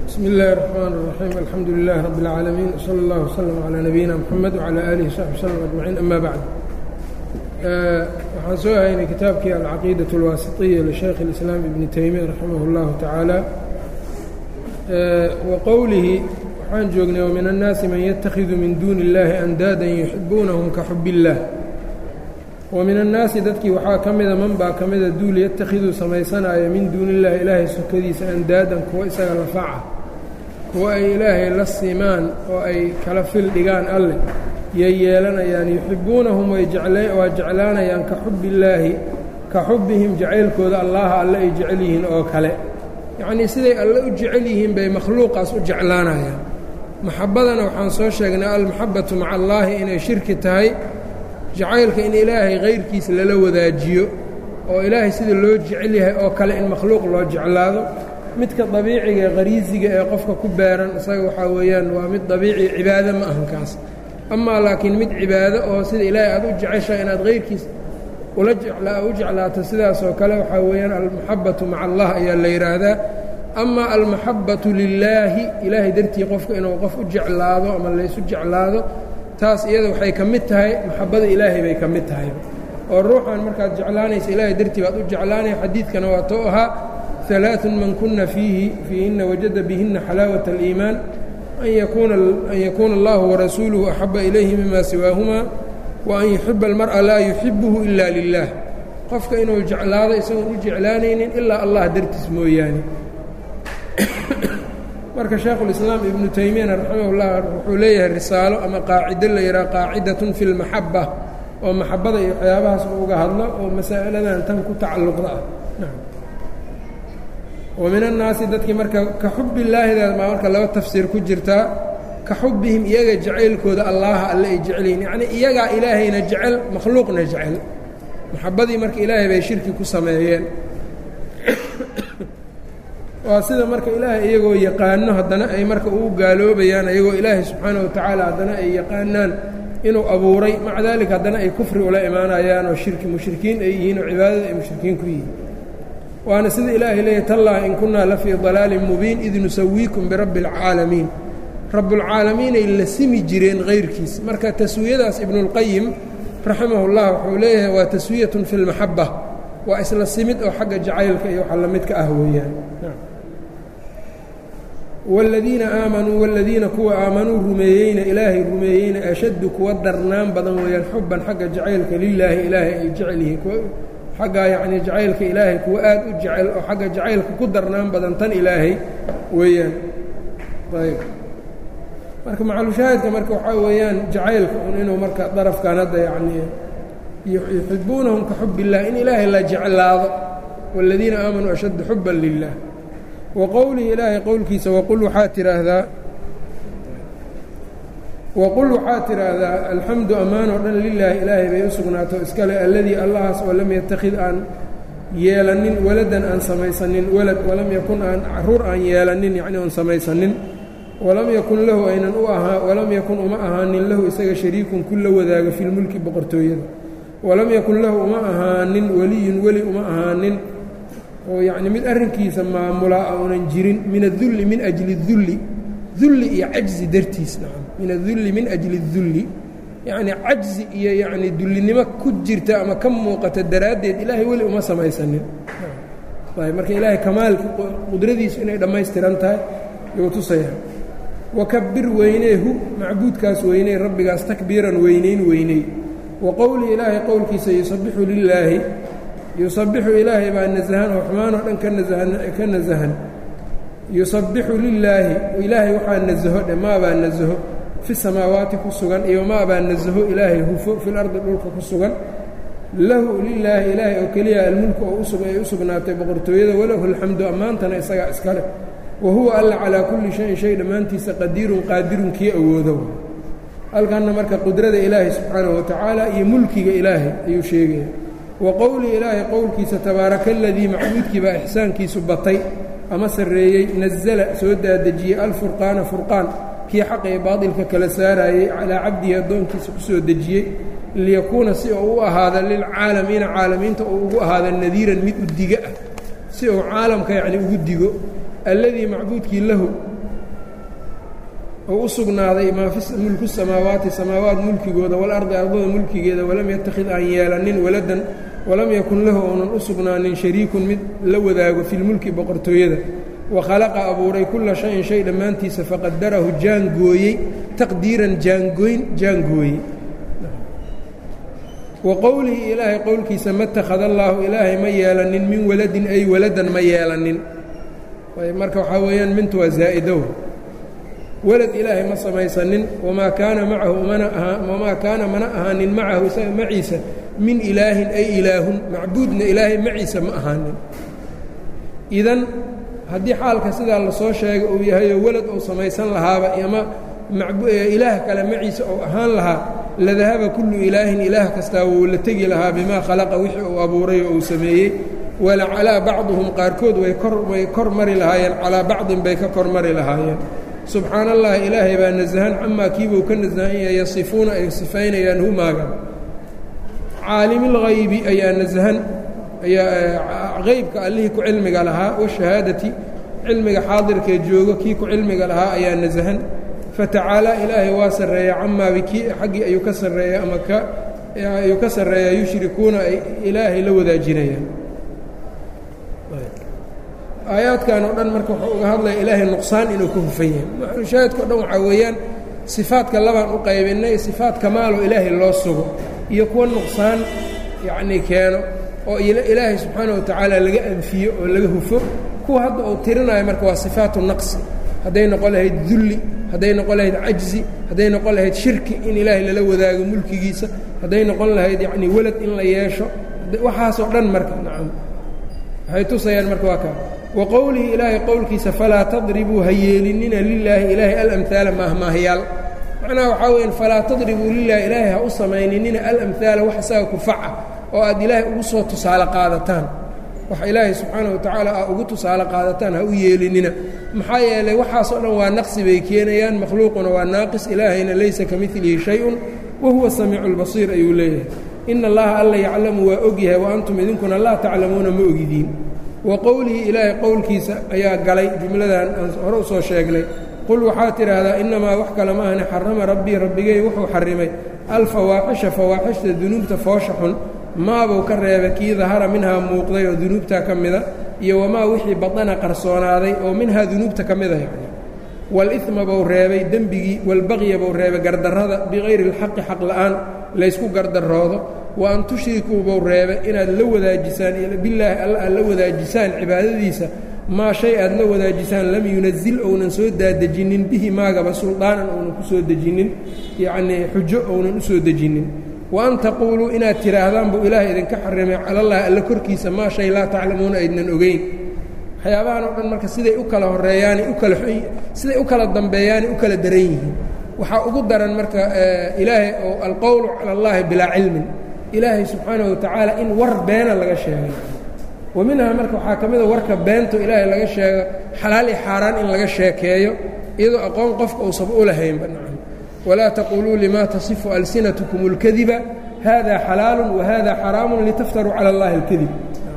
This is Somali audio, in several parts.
bsmi اllahi الرحmn الرaxيim alxamdu lilah rab اlcaalamiin wslى اllah wslm عlى nabiyina mxamed wعlى alih وsaxbi wslm ajmaciin ama bacd waxaan soo haynay kitaabkii alcaqiidaة اlwaasiطiya lishaykh اlislaam ibni taymiya raximah اllahu tacaala wa qowlihi waxaan joognay wmin الnaasi man ytakhidu min duuni اllahi andaadan yuxibuunahum ka xub اllah wa min annaasi dadkii waxaa ka mida man baa ka mida duul yattakhiduu samaysanaayo min duuni illaahi ilaahay sokadiisa andaadan kuwa isaga lafaca kuwa ay ilaahay la simaan oo ay kala fil dhigaan alleh yay yeelanayaan yuxibbuunahum waa jeclaanayaan ka xubbillaahi ka xubbihim jacaylkooda allaha alle ay jecel yihiin oo kale yacnii siday alle u jecel yihiin bay makhluuqaas u jeclaanayaan maxabbadana waxaan soo sheegnay almaxabbatu maca allaahi inay shirki tahay jacaylka in ilaahay kayrkiis lala wadaajiyo oo ilaahay sida loo jecel yahay oo kale in makhluuq loo jeclaado midka dabiiciga ee qariisiga ee qofka ku beeran isaga waxaa weeyaan waa mid dabiici cibaado ma ahan kaas amaa laakiin mid cibaado oo sida ilaahay aad u jeceshahay inaad kayrkiis ula u jeclaato sidaasoo kale waxaa weeyaan almaxabbatu maca allah ayaa la yidhaahdaa amaa almaxabbatu lilaahi ilaahay dartii qofka inuu qof u jeclaado ama laysu jeclaado taas iyada waxay ka mid tahay maxabbada ilaahay bay ka mid tahay oo ruuxan markaad jeclaanaysa ilaahay dartii baad u jeclaanaya xadiidkana waa tou ahaa alaaثun man kuna fiihi fiihinna wajada bihinna xalaawat اliimaan an yakuuna allahu warasuuluhu axaba ilayhi mima siwaahuma wa an yuxiba almar'a laa yuxibuhu ila lilah qofka inuu jeclaado isagoon u jeclaanaynin ilaa allah dartiis mooyaane marka shaekhulislaam ibnu taymiyana raximahullah wuxuu leeyahay risaalo ama qaacido la yidhaha qaacidatun fi lmaxabba oo maxabbada iyo waxyaabahaas uu uga hadlo oo masaa'aladan tan ku tacalluqda ah wa min annaasi dadkii marka ka xubbillaahidaas baa marka laba tafsiir ku jirtaa ka xubbihim iyaga jacaylkooda allaaha alle ay jecel yihin yacnii iyagaa ilaahayna jecel makhluuqna jecel maxabbadii marka ilaahay bay shirki ku sameeyeen waa sida marka ilaahay iyagoo yaqaano haddana ay marka ugu gaaloobayaan iyagoo ilaahay subxaana wa tacaala haddana ay yaqaanaan inuu abuuray maca daalika haddana ay kufri ula imaanayaan oo shirki mushrikiin ay yihiin oo cibaadada ay mushrikiin ku yihiin waana sida ilaahay leeyahy tallahi in kunnaa la fii dalaalin mubiin id nusawiikum birabbi اlcaalamiin rabbulcaalamiinay la simi jireen kayrkiis marka taswiyadaas ibnuاlqayim raximah اllah wuxuu leeyahay waa taswiyatun fi اlmaxaba waa isla simid oo xagga jacaylka iyo waxa lamidka ah weeyaan wاladiina aamanuu wاladiina kuwa aamanuu rumeeyeyna ilaahay rumeeyeyna ashaddu kuwa darnaan badan weeyaan xubban xagga jacaylka lilaahi ilaahay ay jecel yihiin xagga yacnii jacaylka ilaahay kuwa aad u jecel oo xagga jacaylka ku darnaan badan tan ilaahay weeyaan ayb marka macalushaahidka marka waxaa weeyaan jacaylka un inuu marka darafkan hadda yacnii yuxibuunahum ka xub illah in ilaahay la jeclaado wاladiina aamanuu ashaddu xuban lilah wa qowlihi ilaahay qowlkiisa waqul waxaa tidhaahdaa waqul waxaa tidhaahdaa alxamdu ammaan oo dhan lilaahi ilaahay bay u sugnaato iskale alladii allahaas oo lam yattakhid aan yeelanin waladan aan samaysanin walad walam yakun aan caruur aan yeelanin yacni oon samaysanin walam yakun lahu aynan u ahaa walam yakun uma ahaanin lahu isaga shariikun ku la wadaaga filmulki boqortooyada walam yakun lahu uma ahaanin weliyun weli uma ahaanin oo yacni mid arrinkiisa maamulaa uunan jirin min adulli min ajli dulli dulli iyo cajzi dartiis nacam min adulli min ajli dulli yacnii cajzi iyo yacnii dullinimo ku jirta ama ka muuqata daraaddeed ilaahay weli uma samaysanin ayb marka ilaahay kamaalka qudradiisu inay dhammaystiran tahay yuu tusayaa wakabir weyneehu macbuudkaas weyney rabbigaas takbiiran weynayn weyney wa qowlihi ilaahay qowlkiisa yusabixu lilaahi yusabixu ilaahay baa nasahan oo xumaanoo dhan ka nasahan ka nasahan yusabbixu lilaahi ilaahay waxaa nasaho dhe maabaa nasaho fi samaawaati ku sugan iyo maabaa nasaho ilaahay hufo fil ardi dhulka ku sugan lahu lilaahi ilaahay oo keliya almulku oo ay u sugnaatay boqortooyada walahu alxamdu ammaantana isagaa iskale wa huwa alla calaa kulli shayin shay dhammaantiisa qadiirun qaadirun kii awoodo halkanna marka qudrada ilaahay subxaanahu wa tacaala iyo mulkiga ilaahay ayuu sheegaya wa qowlii ilaahay qowlkiisa tabaaraka aladii macbuudkii baa ixsaankiisu batay ama sarreeyey nasala soo daadejiyey alfurqaana furqaan kii xaqa ee baadilka kala saaraayey calaa cabdihi addoonkiisa ku soo dejiyey liyakuuna si uu u ahaada lilcaalamiina caalamiinta uu ugu ahaada nadiiran mid u diga ah si uu caalamka yacni ugu digo alladii macbuudkii lahu oo u sugnaaday maa fi mulku samaawaati samaawaat mulkigooda walardi ardada mulkigeeda walam yattakhid aan yeelanin waladan walam yakun lahu ounan u sugnaanin shariikun mid la wadaago filmulki boqortooyada wa khalaqa abuuray kulla shayin shay dhammaantiisa faqadarahu jaangooyey taqdiiran jaangoyn jaangooyey wa qowlihi ilaahay qowlkiisa ma takhada allaahu ilaahay ma yeelanin min waladin ay waladan ma yeelanin marka waxaa weeyaan mintu waa zaa'idow walad ilaahay ma samaysanin wamaa kaana macahu mana ahaa wamaa kaana mana ahaanin macahu isaga maciisa min ilaahin ay ilaahun macbuudna ilaahay maciisa ma ahaanin idan haddii xaalka sidaa lasoo sheegay uu yahayoo welad uu samaysan lahaaba ama ilaah kale maciisa uu ahaan lahaa ladahaba kullu ilaahin ilaah kastaa wuu la tegi lahaa bimaa khalaqa wixii uu abuuray oo uu sameeyey wala calaa bacduhum qaarkood way kor way kor mari lahaayeen calaa bacdin bay ka kor mari lahaayeen subxaana allahi ilaahay baa nasahan camaa kiibuu ka nasahan yahay yasifuuna ay sifaynayaan humaaga caalimilghaybi ayaa nasahan ayaa qaybka allihii ku cilmiga lahaa washahaadati cilmiga xaadirkee joogo kii ku cilmiga lahaa ayaa nasahan fatacaalaa ilaahay waa sarreeya camaa bikii xaggii ayuu ka sarreeya ama ka ayuu ka sarreeyaa yushrikuuna ay ilaahay la wadaajinayaan aayaadkan oo dhan marka wuxuu uga hadlaya ilaahay nuqsaan inuu ka hufan yahay maxalushaahidka o dhan waxaa weeyaan sifaadka labaan u qaybinay sifaat kamaaloo ilaahay loo sugo iyo kuwa nuqsaan yacnii keeno oo ilaahay subxaana wa tacaala laga anfiyo oo laga hufo kuwa hadda uu tirinayo marka waa sifaatu naqsi hadday noqon lahayd dulli hadday noqon lahayd cajzi hadday noqon lahayd shirki in ilaahay lala wadaago mulkigiisa hadday noqon lahayd yacnii welad in la yeesho waxaasoo dhan marka nacam waxay tusayaan marka waa kaa wa qowlihi ilaahay qowlkiisa falaa tadribuu ha yeelinina lilaahi ilaahay alamhaala maahmaahyaal macnaha waxaa weyan falaa tadribuu lilaahi ilaahay ha u samayninina alamhaala wax isaga kufaca oo aad ilaahay ugu soo tusaale qaadataan wax ilaahay subxaana wa tacaala aa ugu tusaale qaadataan ha u yeelinina maxaa yeelay waxaasoo dhan waa naqsi bay keenayaan makhluuquna waa naaqis ilaahayna laysa ka milihi shay-un wa huwa samiicu lbasiir ayuu leeyahay ina allaha alla yaclamu waa ogyahay wa antum idinkuna laa taclamuuna ma ogidiin wa qowlihi ilaahay qowlkiisa ayaa galay jumladan aan hore u soo sheegnay qul waxaad tidhaahdaa innamaa wax kale ma ahni xarama rabbii rabbigay wuxuu xarimay alfawaaxisha fawaaxishta dunuubta foosha xun maabuu ka reebay kii dahara minhaa muuqday oo dunuubtaa ka mida iyo wamaa wixii badana qarsoonaaday oo minhaa dunuubta ka mida yacni wal-idma buu reebay dembigii walbaqya buu reebay gardarrada bikayri اlxaqi xaq la'aan laysku gardaroodo wa an tushrikuu buu reebay inaad la wadaajisaan bilaahi alla aad la wadaajisaan cibaadadiisa maa shay aad la wadaajisaan lam yunazil ounan soo daadejinnin bihi maagaba suldaanan ounan ku soo dejinnin yacnii xujo ounan u soo dejinnin wa an taquuluu inaad tidhaahdaan buu ilaahay idinka xarimay calallahi alla korkiisa maa shay laa taclamuuna aydnan ogeyn waxyaabahan oo dhan marka siday u kala horeeyaani u kala siday u kala dambeeyaani u kala daran yihiin waxaa ugu daran marka ilaahay oo alqowlu cala allahi bilaa cilmin ilaahay subxaanahu watacaala in war beena laga sheegay wa minhaa marka waxaa ka mida warka beento ilaahay laga sheego xalaal iyo xaaraan in laga sheekeeyo iyadoo aqoon qofka uusan u lahaynba nacam walaa taquuluu limaa tasifu alsinatkum اlkadiba hada xalaalu wahada xaraamu litaftaruu cala اllahi اlkadib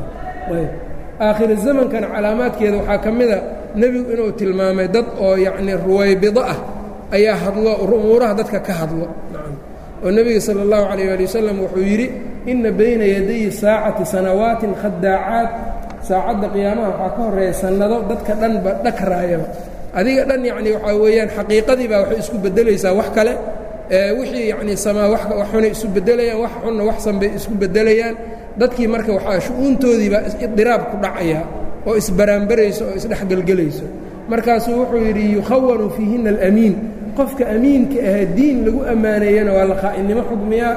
aakhiri zamankana calaamaadkeeda waxaa ka mida nebigu inuu tilmaamay dad oo yacnii ruwaybido ah ayaa hadlo umuuraha dadka ka hadlo nacam oo nebiga sala اllahu calayh ali wasalam wuxuu yidhi inna bayna yadayi saacati sanawaatin khadaacaad saacadda qiyaamaha waxaa ka horreeya sannado dadka dhanba dhakraayaba adiga dhan yacnii waxaa weeyaan xaqiiqadii baa waxay isku beddelaysaa wax kale wixii yacnii samaa wax xunay isu beddelayaan wax xunna waxsan bay isku beddelayaan dadkii marka waxaa shu-uuntoodiibaa idiraab ku dhacaya oo isbaraanbarayso oo isdhexgelgelayso markaasuu wuxuu yidhi yukhawanu fiihina alamiin qofka amiinka ahee diin lagu ammaaneeyana waa la khaa'inimo xugmiyaa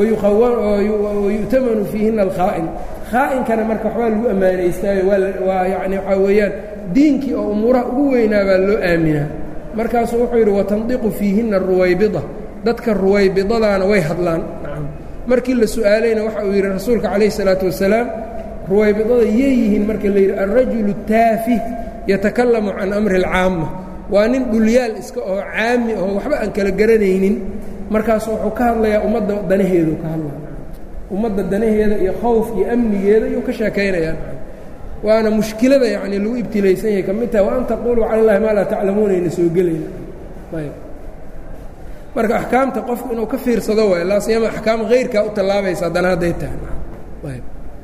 wayu'tamanu fiihina alkhaa'in khaainkana marka waxbaa lagu ammaanaystaayo waa yani waxaa weeyaan diinkii oo umuuraha ugu weynaa baa loo aaminaa markaasuu wuxuu yidhi watandiqu fiihinna ruwaybida dadka ruwaybidadaana way hadlaan nacam markii la su'aalayna waxa uu yidhi rasuulka calayh isalaatu wasalaam ruwaybidada yay yihiin marka la yidhi alrajulu taafih yatakalamu can amri alcaama waa nin dhulyaal iska oo caami oo waxba aan kala garanaynin markaasu wuxuu ka hadlayaa ummadda danaheedu ka hadlaya ummadda danaheeda iyo khowf iyo amnigeeda iyuu ka sheekaynayaa waana mushkilada yacni lagu ibtilaysan yahay ka mid taha wa an taquuluu cala allahi maa laa taclamuuna ayna soo gelayna ayb marka axkaamta qofku inuu ka fiirsado waay laasiyama axkaam hayrkaa u tallaabaysa haddana hadday tahay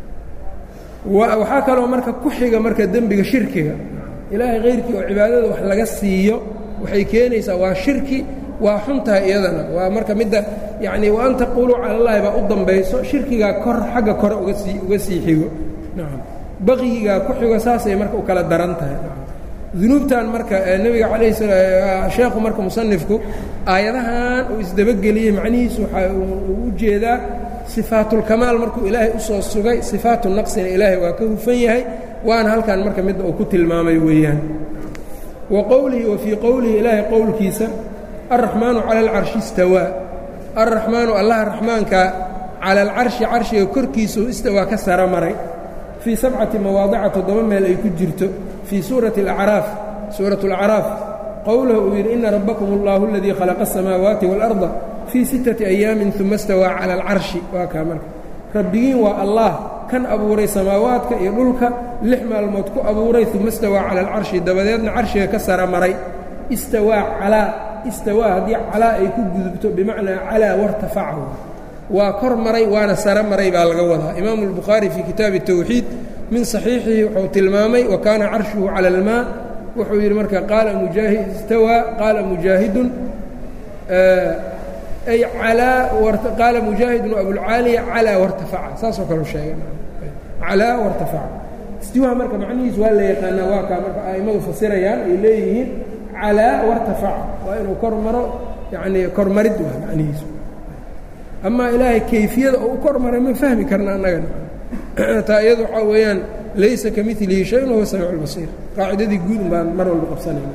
waxaa kaloo marka ku xiga marka dembiga shirkiga ilaahay hayrkii oo cibaadada wax laga siiyo waxay keenaysaa waa shirki waa xun tahay iyadana waa marka midda yacni wa an taquuluu cala allahi baa u dambayso shirkigaa kor xagga kore uga sii uga sii xigo nacam baqigigaa ku xigo saasay marka u kala daran tahay dunuubtan marka nebiga calayhi sala sheekhu marka musanifku aayadahan uu isdabageliyey macnihiisu waxaa uu u jeedaa sifaatulkamaal markuu ilaahay u soo sugay sifaatu naqsina ilaahay waa ka hufan yahay waana halkan marka midda uu ku tilmaamay weeyaan wa qowlihi wa fii qowlihi ilaahay qowlkiisa alraxmaanu cala alcarshi istawaa alraxmaanu allaha raxmaanka cala alcarshi carshiga korkiisuu istawaa ka sara maray fii sabcati mawaadica toddoba meel ay ku jirto fii suurati alacraaf suuratu alacraaf qowlahu uu yidhi ina rabbakum allahu aladii khalaqa asamaawaati waalarda fii sittati ayaamin uma istawaa cala alcarshi waa kaa marka rabbigiin waa allah kan abuuray samaawaadka iyo dhulka lix maalmood ku abuuray uma istawaa cala alcarshi dabadeedna carshiga ka sara maray istawaa calaa istawaa haddii calaa ay ku gudubto bimacnaa calaa wartafacahu waa kor maray waana sara maray baa laga wadaa imaamu albukhaari fii kitaabi tawxiid min saxiixihi wuxuu tilmaamay wa kaana carshuhu cala almaa wuxuu yidhi marka qaala mujaahid istawaa qaala mujaahidun ay calaa qaala mujaahidun abulcaaliya calaa wartafaca saasoo kaleu sheegay calaa wartafaca istiwaha marka macnihiisu waa la yaqaanaa waa kaa marka a'immadu fasirayaan ay leeyihiin calaa wartafaca waa inuu kor maro yacnii kormarid waa macnihiisu amaa ilaahay kayfiyada oo u kor maray ma fahmi karna annagana taa iyadu waxaa weeyaan laysa ka milihi shayun wahuwa samiicu اlbasiir qaacidadii guud un baan mar walba qabsanayna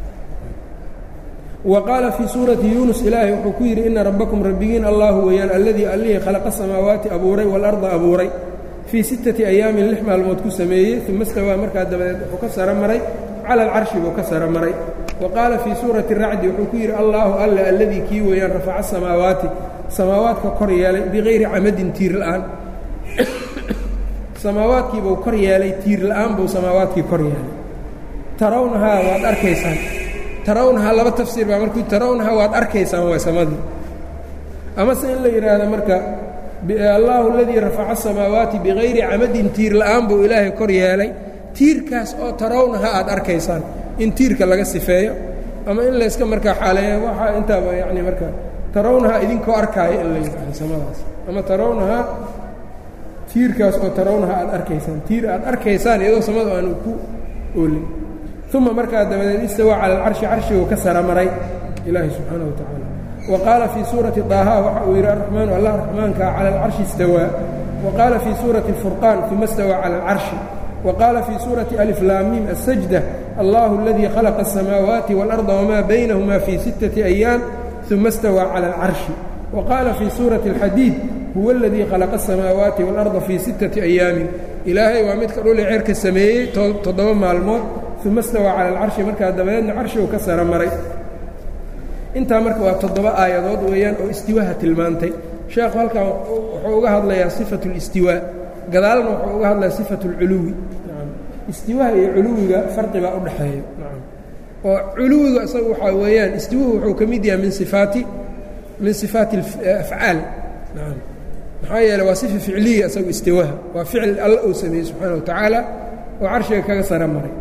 wa qaala fii suurati yuunus ilaahay wuxuu ku yidhi ina rabbakum rabbigiin allahu weeyaan alladii allihii khalaqa samaawaati abuuray waalarda abuuray fii sittati ayaamin lix maalmood ku sameeyey uma stawaa markaa dabadeed wuxuu ka saro maray cala alcarshi buu ka saro maray wa qaala fii suurati racdi wuxuu ku yidhi allaahu alle alladii kii weeyaan rafaca samaawaati samaawaadka kor yeelay bikayri camadin tiir la'aan samaawaadkiibuu kor yeelay tiir la'aan buu samaawaadkii kor yeelay tarawnahaa waad arkaysaan tarawnahaa laba tafsiir baa markuu tarawnahaa waad arkaysaan waa samadii amase in la yidhaahdo marka allaahu aladii rafaca asamaawaati bikayri camadin tiir la'aan buu ilaahay kor yeelay tiirkaas oo tarawnahaa aad arkaysaan in tiirka laga sifeeyo ama in layska markaa xaaleeyo waxaa intaaba yacni marka tarawnahaa idinkoo arkaayo in la yidhaahdo samadaas ama tarawnahaa tiirkaas oo tarawnahaa aad arkaysaan tiir aad arkaysaan iyadoo samadu aanu ku oolin uma markaa dabadeed istawaa cala alcarshi carshiguu ka sara maray ilaahi subxaana wa tacaala wa qaala fii suurati daaha waxa uu yidhi araxmaanu allah raxmaankaa cala alcarshi istawaa wa qaala fii suurati alfurqaan uma istawaa cala alcarshi wa qaala fii suurati aliflaamiim asajda allahu aladii khalaqa asamaawaati waalarda wamaa baynahuma fii sittati ayaam uma istawaa cala alcarshi wa qaala fii suurati alxadiid huwa aladii khalaqa asamaawaati waalarda fii sittati ayaamin ilaahay waa midka dhuli cerka sameeyey toddoba maalmood uma stawaa cala alcarshi markaa dabadeedna carshigu ka sara maray intaa marka waa toddoba aayadood weeyaan oo istiwaaha tilmaantay sheekhu halkan wuxuu uga hadlayaa sifatu اlistiwaa gadaalna wuxuu uga hadlayaa sifatu اlculuwi istiwaha iyo culuwiga farqi baa u dhexeeya oo culuwiga isaga waxaa weeyaan istiwuhu wuxuu ka mid yahay min sifaati min sifaati afcaal maxaa yeele waa sifa ficliya isagu istiwaha waa ficil alla uu sameeyey subxaana wa tacaala oo carshiga kaga sara maray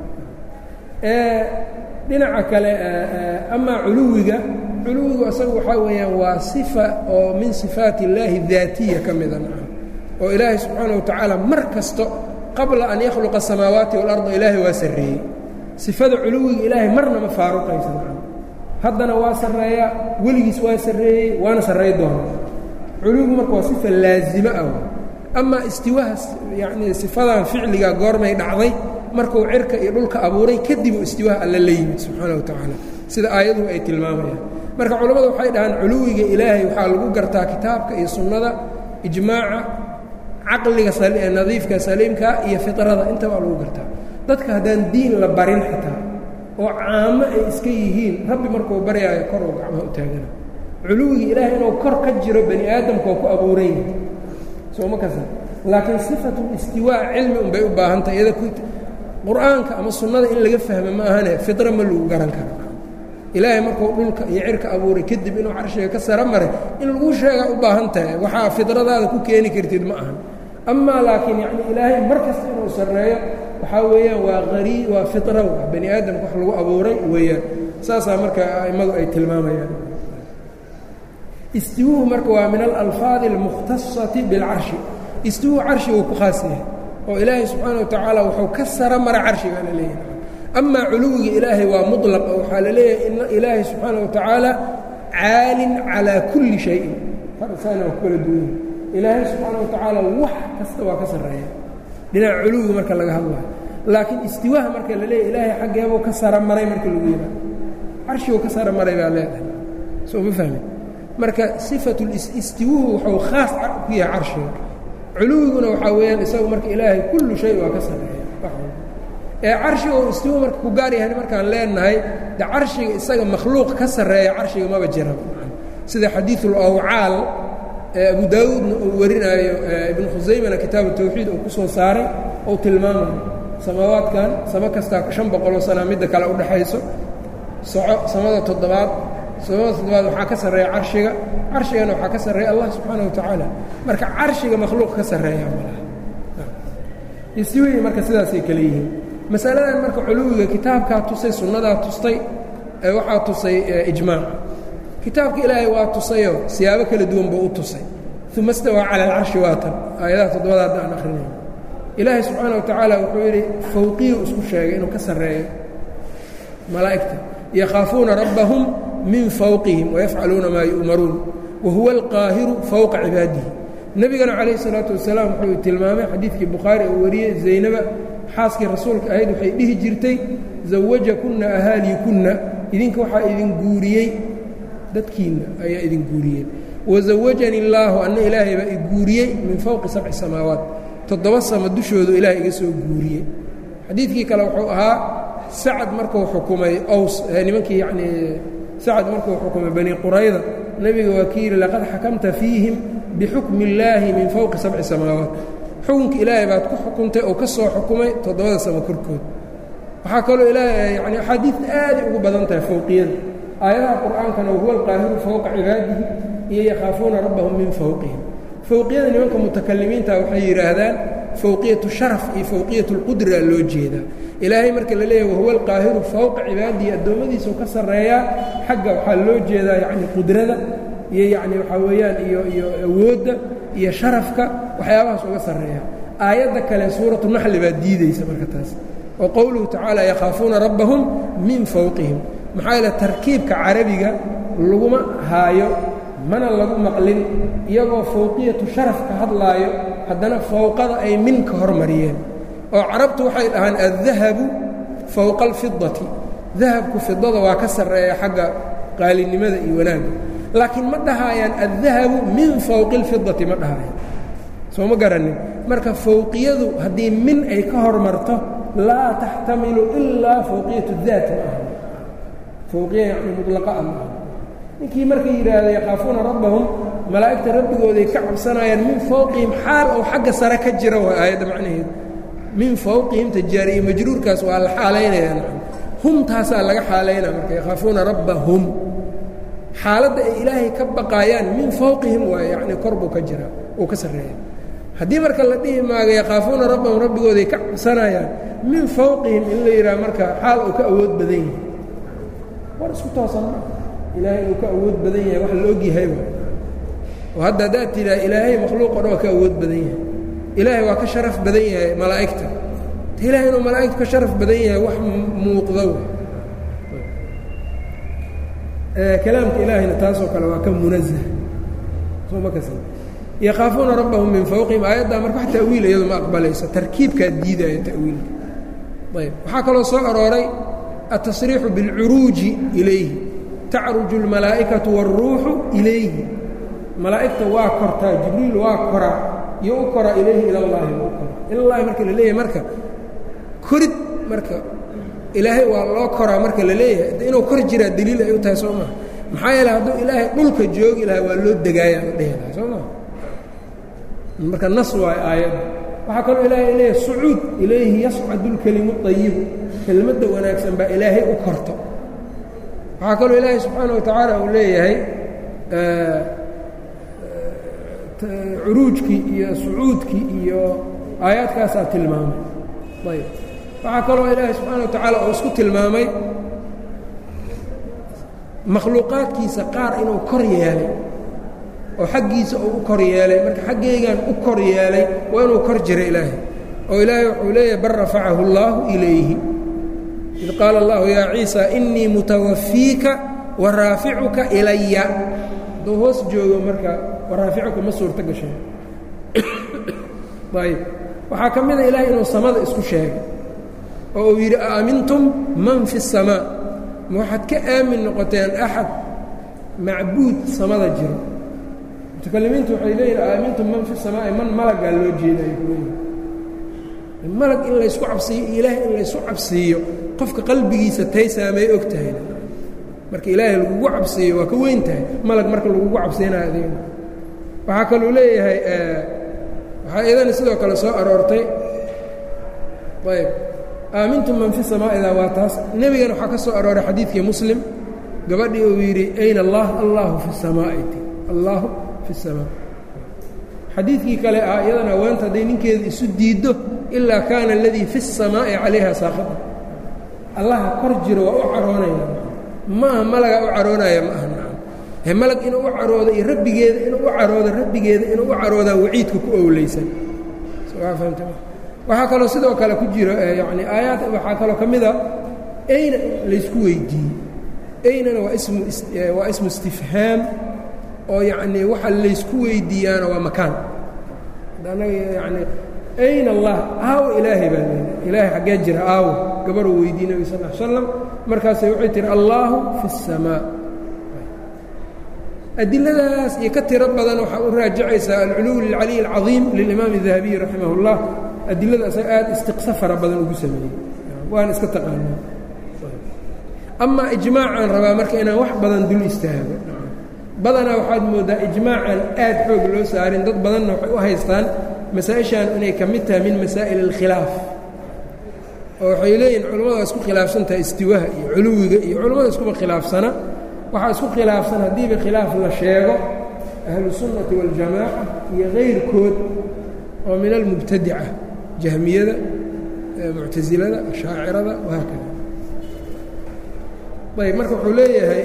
dhinaca kale amaa culuwiga culuwigu isagu waxaa weeyaan waa sifa oo min sifaati اllaahi daatiya ka mida oo ilaahay subxaana wa tacaala mar kasto qabla an yakhluqa asamaawaati walarda ilaahay waa sarreeyey sifada culuwiga ilaahay marna ma faaruqaysa haddana waa sarreeyaa weligiis waa sarreeyey waana sarray doona culuwigu marka waa sifa laazimo ah amaa istiwaha yacnii sifadan ficliga goormay dhacday markuu cirka iyo dhulka abuuray kadibuu istiwaaha alla la yimid subxaana wa tacaala sida aayaduhu ay tilmaamayaan marka culammadu waxay dhahaan culuwiga ilaahay waxaa lagu gartaa kitaabka iyo sunnada ijmaaca caqliga nadiifka saliimka iyo fitrada intabaa lagu gartaa dadka haddaan diin la barin xataa oo caamo ay iska yihiin rabbi markuu baryaayo koruu gacmaha u taagana culuwiga ilaahay inuu kor ka jiro bani aadamka oo ku abuuran yahay sooma kasa laakiin sifatu istiwaa cilmi unbay u baahan tahay iyada qur-aanka ama sunnada in laga fahmo ma ahane fidra ma lagu garan karo ilaahay markuu dhulka iyo cirka abuuray kadib inuu carshiga ka saro maray in lagu sheegaa u baahan tahay waxaa fidradaada ku keeni kartid ma ahan amaa laakiin yani ilaahay mar kasta inuu sarreeyo waxaa weeyaan waa qarii waa fitra waa bani aadamka wax lagu abuuray weeyaan saasaa marka a'immadu ay tilmaamayaan istiwuhu marka waa min alalfaadi almukhtasati bilcarshi istiwuhu carshiguu ku khaas yahay oo ilaahay subxaana wa tacaala wuxuu ka saro mara carshigaa la leeyahay amaa culuwiga ilaahay waa muطlaq oo waxaa la leeyahay in ilaahay subxaana wa tacaala caalin calaa kulli shayin farsaana waa ku kala duwanya ilaahay subxaana wa tacaala wax kasta waa ka sarreeya dhinaca culuwiga marka laga hadlayo laakiin istiwaaha marka la leeyahy ilaahay xaggeebuu ka saro maray marka lagu yidhaha carshiguu ka saro maray baa leedahay soo ma fahmi marka sifatu istiwuhu wuxuu khaas ku yahay carshiga culuwiguna waxaa weeyaan isagu marka ilaahay kullu shay waa ka sarreeya ee carshiga uu istiwu marka ku gaar yahay markaan leenahay de carshiga isaga makhluuq ka sarreeya carshiga maba jira sida xadiiثul awcaal ee abu daawuudna uu warinaayo ibnu khusaymana kitaabu tawxiid uu ku soo saaray ou tilmaamayo samaawaadkan samo kastaa shan boqoloo sana midda kale udhaxayso soco samada toddobaad samada toddobaad waxaa ka sarreeya carshiga carshigana waxaa ka sarreeya allah subxaana wa tacaala marka carshiga makhluuq ka sarreeya malaha istiwii marka sidaasay kale yihiin masaladan marka culuwiga kitaabkaa tusay sunnadaa tustay ee waxaa tusay ijmaac kitaabka ilaahay waa tusayoo siyaabo kala duwan buu u tusay uma stawaa cala alcarshi waatan aayadaha toddobada hadda aan akhrinayo ilaahay subxaana wa tacaala wuxuu yidhi fawqiyu isku sheegay inuu ka sarreeyo malaa'igta yakhaafuuna rabbahum min fawqihim wayafcaluuna maa yu'maruun wa huwa alqaahiru fowqa cibaadihi nebigana calayhi salaatu wasalaam wuxuu tilmaamay xadiidkii bukhaari uu wariyey zaynaba xaaskii rasuulka ahayd waxay dhihi jirtay zawajakunna ahaaliikunna idinka waxaa idin guuriyey dadkiinna ayaa idin guuriyey wazawajani illaahu anna ilaahay baa i guuriyey min fowqi sabci samaawaat toddoba sama dushoodu ilaahay iga soo guuriyey xadiidkii kale wuxuu ahaa sacad markuu xukumay ows nimankii yacnii sacad markuu xukumay bani qurayda nebiga waa kii yidhi laqad xakamta fiihim bixukmi illaahi min fowqi sabci samaawaat xukunka ilaahay baad ku xukuntay oo ka soo xukumay toddobada samo korkood waxaa kaloo ilaahay yani axaadiidta aaday ugu badan tahay fowqiyada aayadaha qur'aankana wahuwa alqaahiru fowqa cibaadihi iyo yakhaafuuna rabbahum min fowqihim fowqiyada nimanka mutakalimiinta waxay yidhaahdaan fowqiyatu sharaf iyo fowqiyatu lqudra loo jeedaa ilaahay marka la leeyahy wahuwa alqaahiru fowqa cibaadihi addoommadiisau ka sarreeyaa xagga waxaa loo jeedaa yacni qudrada iyo yacni waxaa weeyaan iyo iyo awoodda iyo sharafka waxyaabahaas uga sarreeya aayadda kale suuratu naxli baa diideysa marka taas oo qowluhu tacaala yakhaafuuna rabbahum min fowqihim maxaa yeele tarkiibka carabiga laguma haayo mana lagu maqlin iyagoo fowqiyatu sharaf ka hadlaayo haddana fowqada ay min ka hormariyeen oo carabtu waxay dhahaan addahabu fowqa alfidati dahabku fidada waa ka sarreeya xagga qaalinimada iyo wanaagga laakiin ma dhahaayaan addahabu min fowqi اlfidati ma dhahaayaan soo ma garanin marka fowqiyadu haddii min ay ka hormarto laa taxtamilu ilaa fowqiyat daat ma aha fowqiya yani mulaqa ah ma aha ninkii markay yidhaahda yakhaafuuna rabbahum malaa'igta rabbigooday ka cabsanayaan min fowqihim xaal ou xagga sare ka jira waa aayadda macnaheedu min fowqihim tajaari iyo majruurkaas waa la xaalaynayaan humtaasaa laga xaalaynaa marka yakhaafuuna rabbahum xaaladda ay ilaahay ka baqaayaan min fowqihim waay yacni kor buu ka jiraa uu ka sarreeya haddii marka la dhihi maaga yakhaafuuna rabbahum rabbigooday ka cabsanayaan min fowqihim in la yidhaha marka xaal uu ka awood badan yahay war isku toosan ma ilaahay uu ka awood badan yahay wax la ogyahay oo hadda haddaad tidhaha ilaahay makhluuq o dhan waa ka awood badan yahay ilaahay waa ka sharaf badan yahay malaa'igta ilahay inuu malaa'igtu ka sharaf badan yahay wax muuqda kalaamka ilaahayna taasoo kale waa ka munazah soo ma kas yakhaafuuna rabbahum min fowqihim aayaddaa marka wax ta'wiil iyadu ma aqbalayso tarkiibkaa diidaayo ta'wiilka ayb waxaa kaloo soo arooray aلtasriixu biاlcuruuji ilayhi tacruju اlmalaa'ikatu wاlruuxu ilayhi malaa'igta waa kortaa jibriil waa koraa iyo u kora ilayhi ila llahi u kora ilallahi marka la leeyahay marka korid marka ilaahay waa loo koraa marka la leeyahay inuu kor jiraa daliil ay u tahay soo maa maxaa yeele hadduu ilaahay dhulka joogi lahaa waa loo degaaya la dhehi lahaa soo maa marka nas waayo aayadda waxaa kaloo ilaahay leeyahay sucuud ilayhi yascadu lkelimu ayibu kelmadda wanaagsan baa ilaahay u korto waxaa kaloo ilaahay subxaana wa tacaala uu leeyahay curuujkii iyo sucuudkii iyo aayaadkaasaa tilmaamay ayb waxaa kaloo ilaahay subxaana wa tacaala uu isku tilmaamay makhluuqaadkiisa qaar inuu kor yeelay oo xaggiisa uu u kor yeelay marka xaggaygan u kor yeelay waa inuu kor jira ilaahay oo ilaahay wuxuu leeyahay bal rafacahu اllaahu ilayhi id qaala اllahu yaa ciisa inii mutawafiika wa raaficuka ilaya hadduu hoos joogo marka waraaficuka ma suurto gashay ayb waxaa ka mida ilaahay inuu samada isku sheegay oo uu yidhi aamintum man fi الsamaa ma waxaad ka aamin noqoteen axad macbuud samada jiro mutakalimiintu waxay leeyihin aamintum man fi الsamaa'i man malagaa loo jeedayo kuleeyihi malag in laysku cabsiiyo iyo ilaahay in laysu cabsiiyo qofka qalbigiisa tay saamay og tahay marka ilaahay lagugu cabsiiyo waa ka weyn tahay malag marka lagugu cabsiinayo adig waxaa kaluu leeyahay waxaa iyadana sidoo kale soo aroortay ayb aamintum man fi samaa'idaa waa taas nebigana waxaa ka soo arooray xadiidkii muslim gabadhii uu yidhi ayna allah allahu fi samaa'iti allahu fi samaa xadiidkii kale ah iyadana haweenta hadday ninkeeda isu diiddo ilaa kaana aladii fi الsamaa'i calayha saaqita allaha kor jiro waa u caroonaya ma aha malagaa u caroonaya ma aha nacam he malag inuu u caroodo iyo rabbigeeda inuu u caroodo rabbigeeda inuu u caroodaa waciidka ku owleysan fahamta waxaa kaloo sidoo kale ku jiro yani aayaad waxaa kaloo ka mida ayna laysku weydiiyey aynana waa ismu waa ismu istifhaam oo yacnii waxa laysku weydiiyaana waa makaan anaga yani ayna allah aawo ilaahay baa leedahay ilaahay xaggee jira aawo gabaruu weydiiye nebi sal l slam markaasay waxay tihi allaahu fi الsamaa adiladaas iyo ka tiro badan waxaa u raajacaysaa alculuw lilcaliy اlcadiim lilimaam الdahabiyi raximah اllah adilada asaga aad istiqsa fara badan ugu sameeyey waana iska taqaanaa amaa ijmaacaan rabaa marka inaan wax badan dul istaago badanaa waxaad mooddaa ijmaacan aad xoog loo saarin dad badanna waxay u haystaan masaa-ishan inay ka mid tahay min masaa'il اlkhilaaf oo waxay leeyihin culimmada waa isku khilaafsan tahay istiwaha iyo culuwiga iyo culimmada iskuba khilaafsana waxaa isku khilaafsan haddiiba khilaaf la sheego ahlusunnati waاljamaaca iyo kayrkood oo min almubtadica jahmiyada muctasilada ashaacirada wahaakada ayb marka wuxuu leeyahay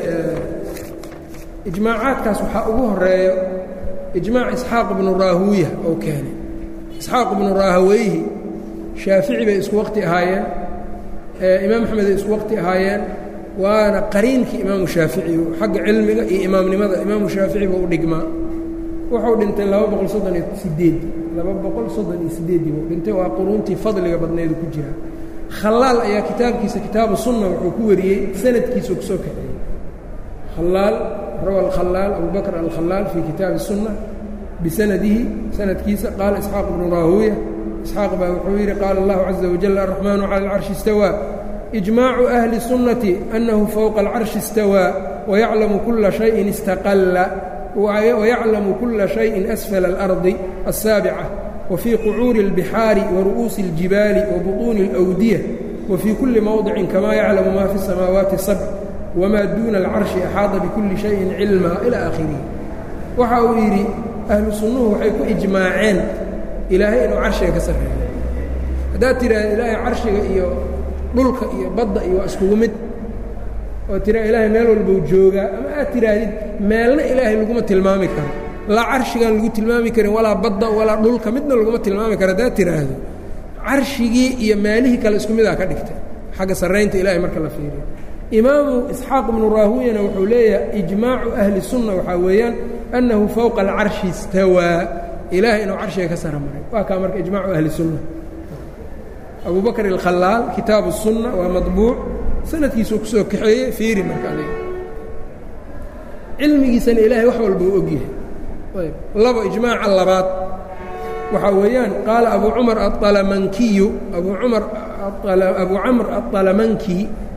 ijmaacaadkaas waxaa ugu horeeyo ijmaac isxaaq ibnu raahuuya oo keenay isxaaq ibnu raahaweyhi shaafici bay isku waqti ahaayeen imaam axmed ay isku waqti ahaayeen waana qariinkii imaamu shaafici xagga cilmiga iyo imaamnimada imaamu shaafici buu u dhigmaa wuxuu dhintay laba boqol soddon iyo sideedi laba boqol soddon iyo sideeddii buu dhintay waa quruuntii fadliga badneedu ku jira khalaal ayaa kitaabkiisa kitaabu sunna wuxuu ku wariyey sanadkiisuu kusoo kaxeeyey khalaal rawa alkhalaal abubakr alkhalaal fii kitaabi الsunna bisanadihi sanadkiisa qaala isxaaq ibnu raahuuya isxaaq baa wuxuu yidhi qaala اllahu caza wajal araxmaanu cala alcarshi istawaa ijmaacu ahli الsunnati annahu fowqa alcarshi istawaa wayaclamu kula shayin istaqalla wayaclamu kula shayin asfala اlardi الsaabica wfii qucuuri اlbixaari waru'uusi اljibaali wabuطuuni اlأwdiya wafii kulli mowdicin kamaa yaclamu ma fi الsamaawaati sabc wmaa duuna alcarshi axaada bikulli shayin cilmaa ilaa aakhirihi waxa uu yidhi ahlu sunnuhu waxay ku ijmaaceen ilaahay inuu carshiga ka sarreeyo haddaad tidhaahda ilaahay carshiga iyo dhulka iyo badda iyo waa iskugu mid oo tiraa ilaahay meel walbou joogaa ama aad tidhaahdid meelna ilaahay laguma tilmaami karo laa carshigaan lagu tilmaami karin walaa badda walaa dhulka midna laguma tilmaami karo haddaad tidhaahdo carshigii iyo meelihii kale isku midaa ka dhigta xagga sarraynta ilahay marka la fiiriyo imaamu isxaaq ibnu raahuyana wuxuu leeyahay ijmaacu ahli sunna waxaa weeyaan annahu fowqa alcarshi istawaa ilaahay inuu carshiga ka sara maray waa kaa marka ijmaacu ahli sunna abu bakr alkhalaal kitaabu الsunna waa maطbuuc sanadkiisuu ku soo kaxeeyey fiiri marka adig cilmigiisana ilaahay wax walba u ogyahay ayb labo ijmaaca labaad waxaa weeyaan qaala abu cumar aalamankiyu abu cumar abu camr aطalamanki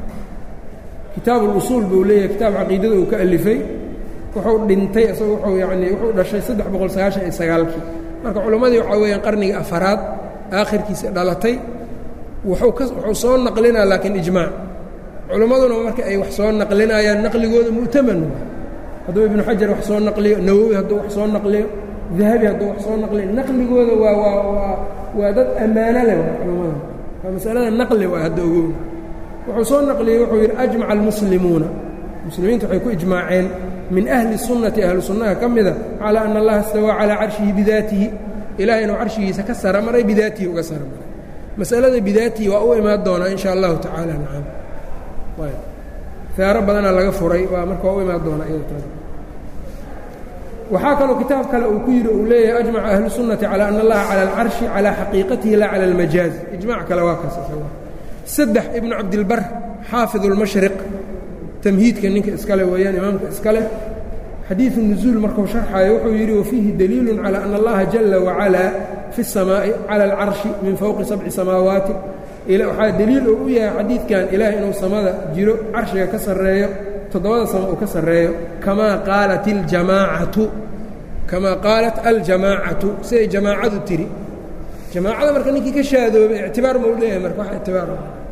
kitaab اlusuul buu leeyahay kitaab caqiidada uu ka alifay wuxuu dhintay isagoo wuxuu yacnii wuxuu dhashay saddex boqol sagaashan iyo sagaalkii marka culimmadii waxaa weeyaan qarnigii afaraad aakhirkiisa dhalatay wuxuu ka wuxuu soo naqlinaa laakiin ijmaac culimmaduna marka ay wax soo naqlinayaan naqligooda mu'taman hadduu ibnu xajar wax soo naqliyo nawowi hadduu wax soo naqliyo dahabi hadduu wax soo naqliyo naqligooda waa waa waa waa dad ammaano leh culimmada waa masalada naqli waa hadda ogow wuxuu soo naqliyey wuxuu yidhi ajmaca almuslimuuna muslimiintu waxay ku ijmaaceen min ahli sunnati ahlu sunnaha ka mida calaa ana allaha istawaa calaa carshihi bidaatihi ilahay inuu carshigiisa ka sara maray bidaatihi uga sara maray masalada bidaatihi waa u imaan doonaa in sha allahu tacaala nacam feero badanaa laga furay waa marka waa u imaan doonaa iyada waxaa kaloo kitaab kale uu ku yidhi uu leeyahay ajmaca ahlu sunnati calaa ana allaha cala alcarshi calaa xaqiiqatihi laa cala almajaaz ijmac kale waa kaas saddex ibnu cabdilbar xaafid اlmashriq tamhiidka ninka iskale weeyaan imaamka iskale xadiiثu nuzuul markuu sharxayo wuxuu yidhi wafiihi daliilu calى ana allaha jala wacalaa fi الsamaaءi calى اlcarshi min fowqi sabci samaawaati waxaa deliil oo u yahay xadiidkan ilaah inuu samada jiro carshiga ka sarreeyo toddobada sama uu ka sarreeyo kamaa qaalat اljamaacatu kamaa qaalat aljamaacatu siday jamaacadu tiri jamaacada marka ninkii ka shaadoobay ictibaar ma u leeyahay marka wax ictibaar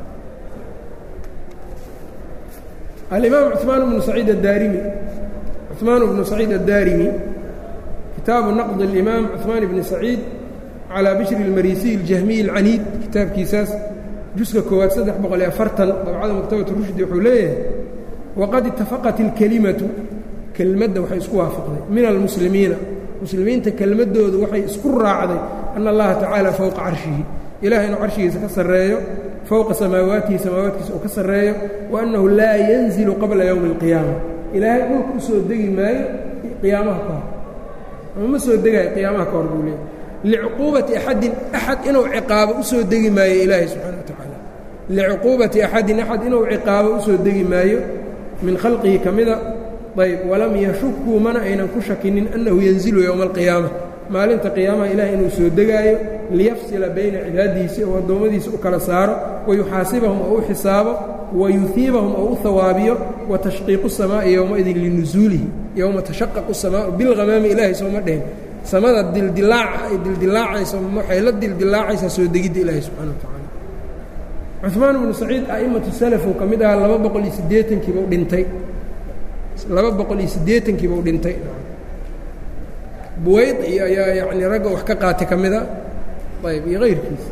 alimaam cuثmaan bnu saciid addaarimi cuثmaan bnu saciid addaarimi kitaabu naqd اlimaam cuثmaan bni saciid calىa bishri اlmarisiy اljahmiy اlcaniid kitaabkiisaas juska koowaad saddex boqol iyo afartan dabcada maktabat rushdi wuxuu leeyahay waqad itafaqat اlkelimatu kelmadda waxay isku waafaqday min almuslimiina muslimiinta kelmaddoodu waxay isku raacday ana allaha tacaala fowqa carshihi ilahay inuu carshigiisa ka sarreeyo fowqa samaawaatihi samaawaadkiisa uu ka sarreeyo wa annahu laa yanzilu qabla yowmi اlqiyaama ilaahay dhulka u soo degi maayo qiyaamaha ka hor ama ma soo degaayo qiyaamaha ka hor buu leeyahy licuquubati axadin axad inuu ciqaabo u soo degi maayo ilaahay subxana wa tacaala licuquubati axadin axad inuu ciqaabo u soo degi maayo min khalqihi ka mida ayb walam yashukuu mana aynan ku shakinin annahu yanzilu yowma alqiyaama maalinta qiyaamaha ilahay inuu soo degaayo liyafsila bayna cibaadihiisi oo addoommadiisa u kala saaro wayuxaasibahum oo u xisaabo wayuhiibahum oo u hawaabiyo watashqiiqu samaa'i yowmaidin linusuulihi yowma tashaqaqu samaau bilhamaami ilaahay sooma dhehen samada dildilaaca ay dildilaacayso waxay la dildilaacaysaa soo degidda ilaahay subxana wa tacaala cuثmaan bnu saciid a'immatu salafuu ka mid ahaa laba boqol iyo siddeetankiibuu dhintay laba boqol iyo siddeetankiibuu dhintay buwayd iyo ayaa yacni ragga wax ka qaatay ka mida ayb iyo kayrkiisa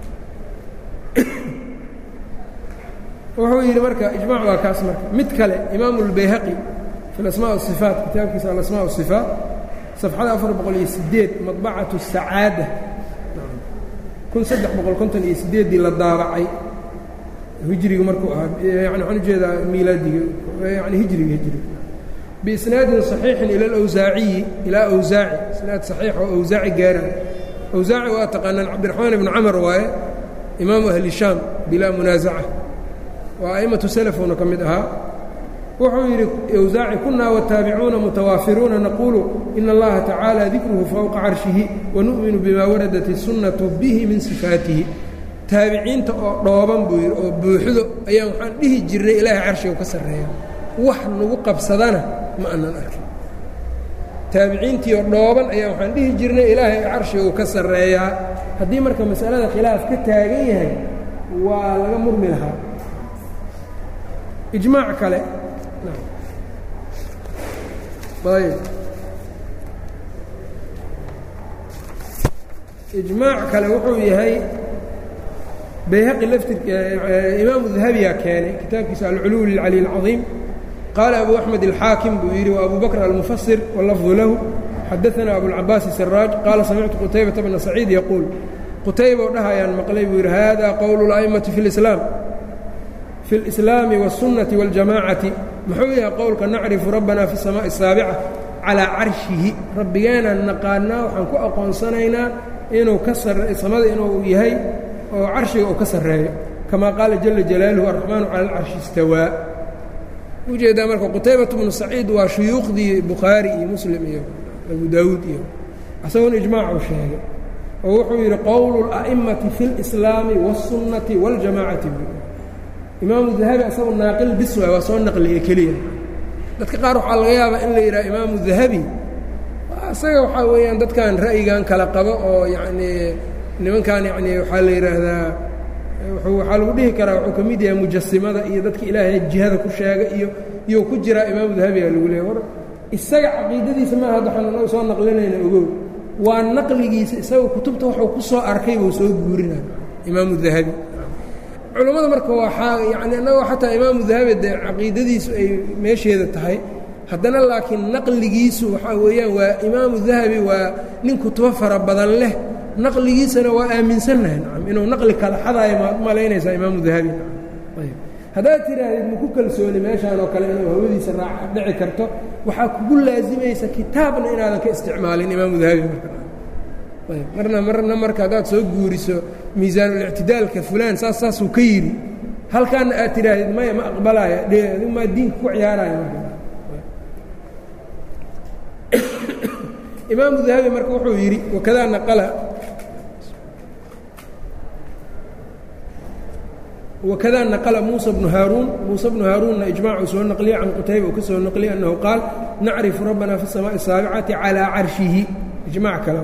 wuxuu yidhi marka ijmac waa kaas marka mid kale imaamu اlbayhaqi fi alasmaa wasifaat kitaabkiisa alasmaa wasifaat safxada afar boqol iyo sideed madbacatu sacaada kun saddex boqol konton iyo sideeddii la daabacay hijriga markuu ahaa yani waxaan ujeedaa miilaadiga yani hijriga hijriga biisnaadin صaxiixin ila alawsaaciyi ilaa awsaaci isnaad saxiix oo awsaaci gaaraan awsaaci waa taqaanaan cabdiraxmaan ibnu camar waaye imaamu ahli shaam bilaa munaasaca waa a'immatu salafuna ka mid ahaa wuxuu yidhi awsaaci kunaa wataabicuuna mutawaafiruuna naquulu ina allaha tacaala dikruhu fowqa carshihi wanu'minu bima waradat الsunnatu bihi min sifaatihi taabiciinta oo dhooban buu yidhi oo buuxdo ayaan waxaan dhihi jirnay ilaahay carshigu ka sarreeya wax nagu qabsadana ma aanan arkin taabiciintii oo dhooban ayaa waxaan dhihi jirnay ilaahay carshigu ka sarreeyaa haddii marka masalada khilaaf ka taagan yahay waa laga murmi lahaa ijmaac kale ayb ijmaac kale wuxuu yahay bayhaqi laftir imaamu dahabiyaa keenay kitaabkiisa alculuw lilcali اlcaظiim qaala abu axmed alxaakim buu yidhi wa abu bakr almufasir wاlafdu lahu xadaثana abulcabaas siraaj qaala samictu qutaybata bna saciid yaquul qutayba oo dhahayaan maqlay buu yidhi hada qowl اla'imati fi اlislaam fi اlislaami wالsunnati wاljamaacati muxuu yahay qowlka nacrifu rabbana fi الsamaaءi الsaabica calىa carshihi rabbigeenaan naqaanaa waxaan ku aqoonsanaynaa inuu ka samada inuu yahay oo carshiga uu ka sarreeyo kamaa qaala jala jalaaluhu araxmaanu cala alcarshi istawaa ujeedaa marka qutaybatu bnu saciid waa shuyuukhdii bukhaari iyo muslim iyo abu daawuud iyo isagoon ijmaacuu sheegay oo wuxuu yidhi qowlu اla'imati fi اlislaami wاsunnati wاljamaacati imaamu dahabi asagoo naaqil bis waay waa soo naqliye keliya dadka qaar waxaa laga yaabaa in la yidhaha imaamu dahabi isaga waxaa weeyaan dadkan ra'yigan kala qabo oo yacnii nimankan yacni waxaa la yidhaahdaa waxaa lagu dhihi karaa wuxuu ka mid yahay mujasimada iyo dadka ilaahay jihada ku sheega iyo iyou ku jiraa imaamu dahabiga lagu leeya war isaga caqiidadiisa maaha hadda waxaan anagu soo naqlinayna ogow waa naqligiisa isaga kutubta waxuu ku soo arkay buu soo guurinaya imaamu dahabi culammada marka waxaa yani annagoo xataa imaamu dahabi dee caqiidadiisu ay meesheeda tahay haddana laakiin naqligiisu waxaa weeyaan waa imaamu dahabi waa nin kutubo fara badan leh naqligiisana waa aaminsannahay nacam inuu naqli kala xadaayo maad malaynaysaa imaamu dahabi ayb haddaad tidhaahdid maku kalsooni meeshaan oo kale inuu hawadiisa raac dhici karto waxaa kugu laasimaysa kitaabna inaadan ka isticmaalin imaamu dahabi marka ayb marna marna marka haddaad soo guuriso miisaanulictidaalka fulaan saas saasuu ka yidhi halkaana aad tidhaahdid maya ma aqbalaya d maa diinka ku ciyaaraya marka imaamu dahabi marka wuxuu yidhi wakadaa naqala wkada naqla muسى بن haaruun muسى بن haaruunna iجmاcu soo naqliya can qutayba uu ka soo naqliya أnnahu qaal nacrifu rabbana fi الsamaaءi الsaaبicati calىa carshihi iجmac kale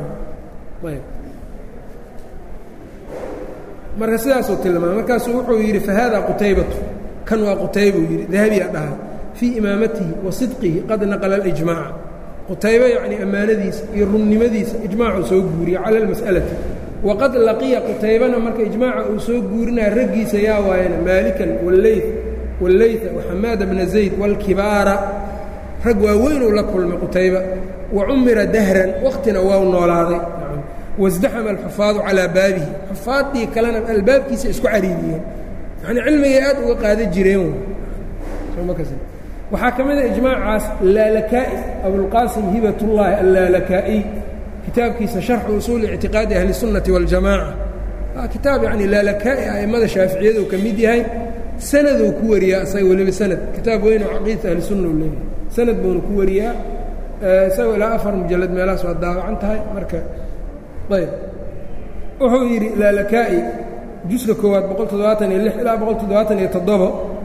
marka sidaasuu tilmaamay markaasuu wuxuu yidhi fahada qutaybatu kan waa qutaybuu yidhi dahabiya dhaha fii imaamatihi wa sidqihi qad naqla الإجmaaca qutayba yacni ammaanadiisa iyo runnimadiisa ijmaacuu soo guuriya cala اlmas'alati waqad laqiya qutaybana marka ijmaaca uu soo guurinaya raggiisa yaa waayana maalikan walley walleyta waxamaada bna zayd wاlkibaara rag waaweynuu la kulmay qutayba wa cumira dahran wakhtina waa noolaaday wasdaxama alxufaadu calaa baabihi xufaaddii kalena albaabkiisa isku cariiriyeen yanii cilmigay aad uga qaada jireen waxaa ka mida ijmaacaas laalakaa'i abulqaasim hibatullaahi allaalakaa'iy kitaabkiisa sharxu usuuli ictiqaadi ahli الsunnati waاljamaaca waa kitaab yani laalakaa'i a'immada shaaficiyadu ka mid yahay sanaduu ku wariyaa isaga weliba sanad kitaab weyn oo caqiidata ahli sunna u leeyahay sanad buuna ku wariyaa isagoo ilaa afar mujalad meelahaas waa daawacan tahay marka ayb wuxuu yidhi laalakaa'i juska koowaad boqol toddobaatan iyo lix ilaa boqol toddobaatan iyo toddobo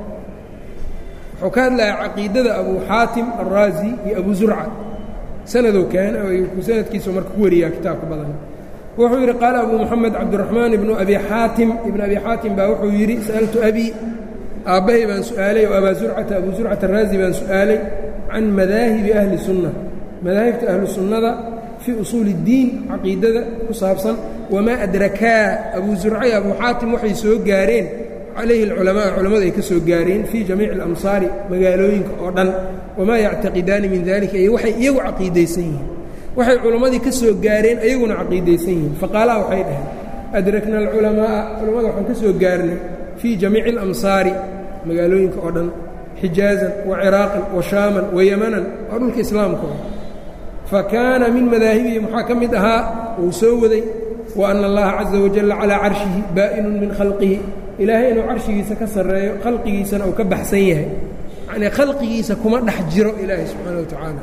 wuxuu ka hadlayaa caqiidada abu xaatim alraazi iyo abu zurca sanadou keena sanadkiisu marka ku wariyaa kitaabka badan wuxuu yidhi qaala abu moxamed cabdiraxmaan ibnu abi xaatim ibnu abi xaatim baa wuxuu yidhi sa'altu abi aabbahay baan su'aalay oo abaa zurcata abu zurcata araazi baan su'aalay can madaahibi ahli sunna madaahibta ahlu sunnada fii usuuli اddiin caqiidada ku saabsan wamaa adrakaa abu zurca iyo abu xaatim waxay soo gaareen calayhi alculamaa culammadu ay ka soo gaareen fii jamiici alamsaari magaalooyinka oo dhan wamaa yactaqidaani min dalika iyo waxay iyagu caqiidaysan yihiin waxay culammadii ka soo gaareen ayaguna caqiidaysan yihiin faqaalaha waxay dhaheen adrakna alculamaaa culammada waxaan ka soo gaarnay fii jamiici alamsaari magaalooyinka oo dhan xijaazan wa ciraaqan wa shaaman wa yamanan waa dhulka islaamka fa kaana min madaahibihi maxaa ka mid ahaa uu soo waday wa ana allaha caza wajalla calaa carshihi baa'inun min khalqihi ilaahay inuu carshigiisa ka sarreeyo khalqigiisana uu ka baxsan yahay yacnii khalqigiisa kuma dhex jiro ilaahay subxaana wa tacaala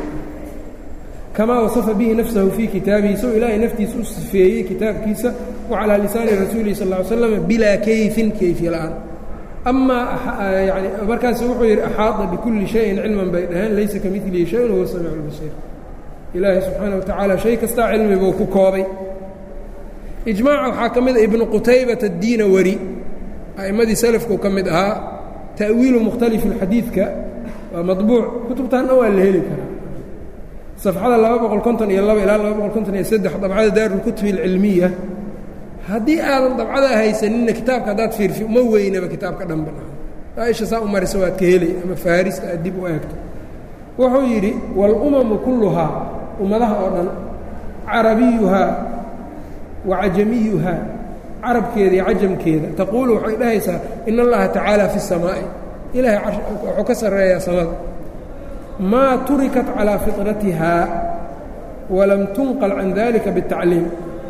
kamaa wasafa bihi nafsahu fii kitaabihi soo ilaahay naftiisa u sifeeyey kitaabkiisa wa calaa lisaani rasuulihi sal ll ly slam bilaa kayfin kayfi la'aan amaa yani markaas wuxuu yidhi axaada bikulli shayin cilman bay dhaheen laysa ka milihi shayun huwa samiic lbasiir ilaahay subxaana wa tacaala shay kastaa cilmi buu ku koobay ijmaaca waxaa ka mid a ibnu qutaybata addiina wari a'immadii salafkuu ka mid ahaa ta'wiilu mukhtalifi xadiidka waa maطbuuc kutubtaanna waa la heli karaa safxada laba boqol konton iyo laba ilaa laba boqol konton iyo saddex dabcada daarulkutubi alcilmiya haddii aadan dabcada haysaninna kitaabka haddaad fiirfi uma weynaba kitaabka dhanba aisha saa u marisa waad ka helay ama faarista aad dib u eegto wuxuu yidhi walumamu kulluhaa ummadaha oo dhan carabiyuhaa wa cajamiyuhaa carabkeeda iyo cajamkeeda taquulu waxay dhahaysaa in allaha tacaala fi الsamaa'i ilaahay wuxuu ka sarreeyaa samada maa turikat calىa fiطratihaa walam tunqal can dalika bالtacliim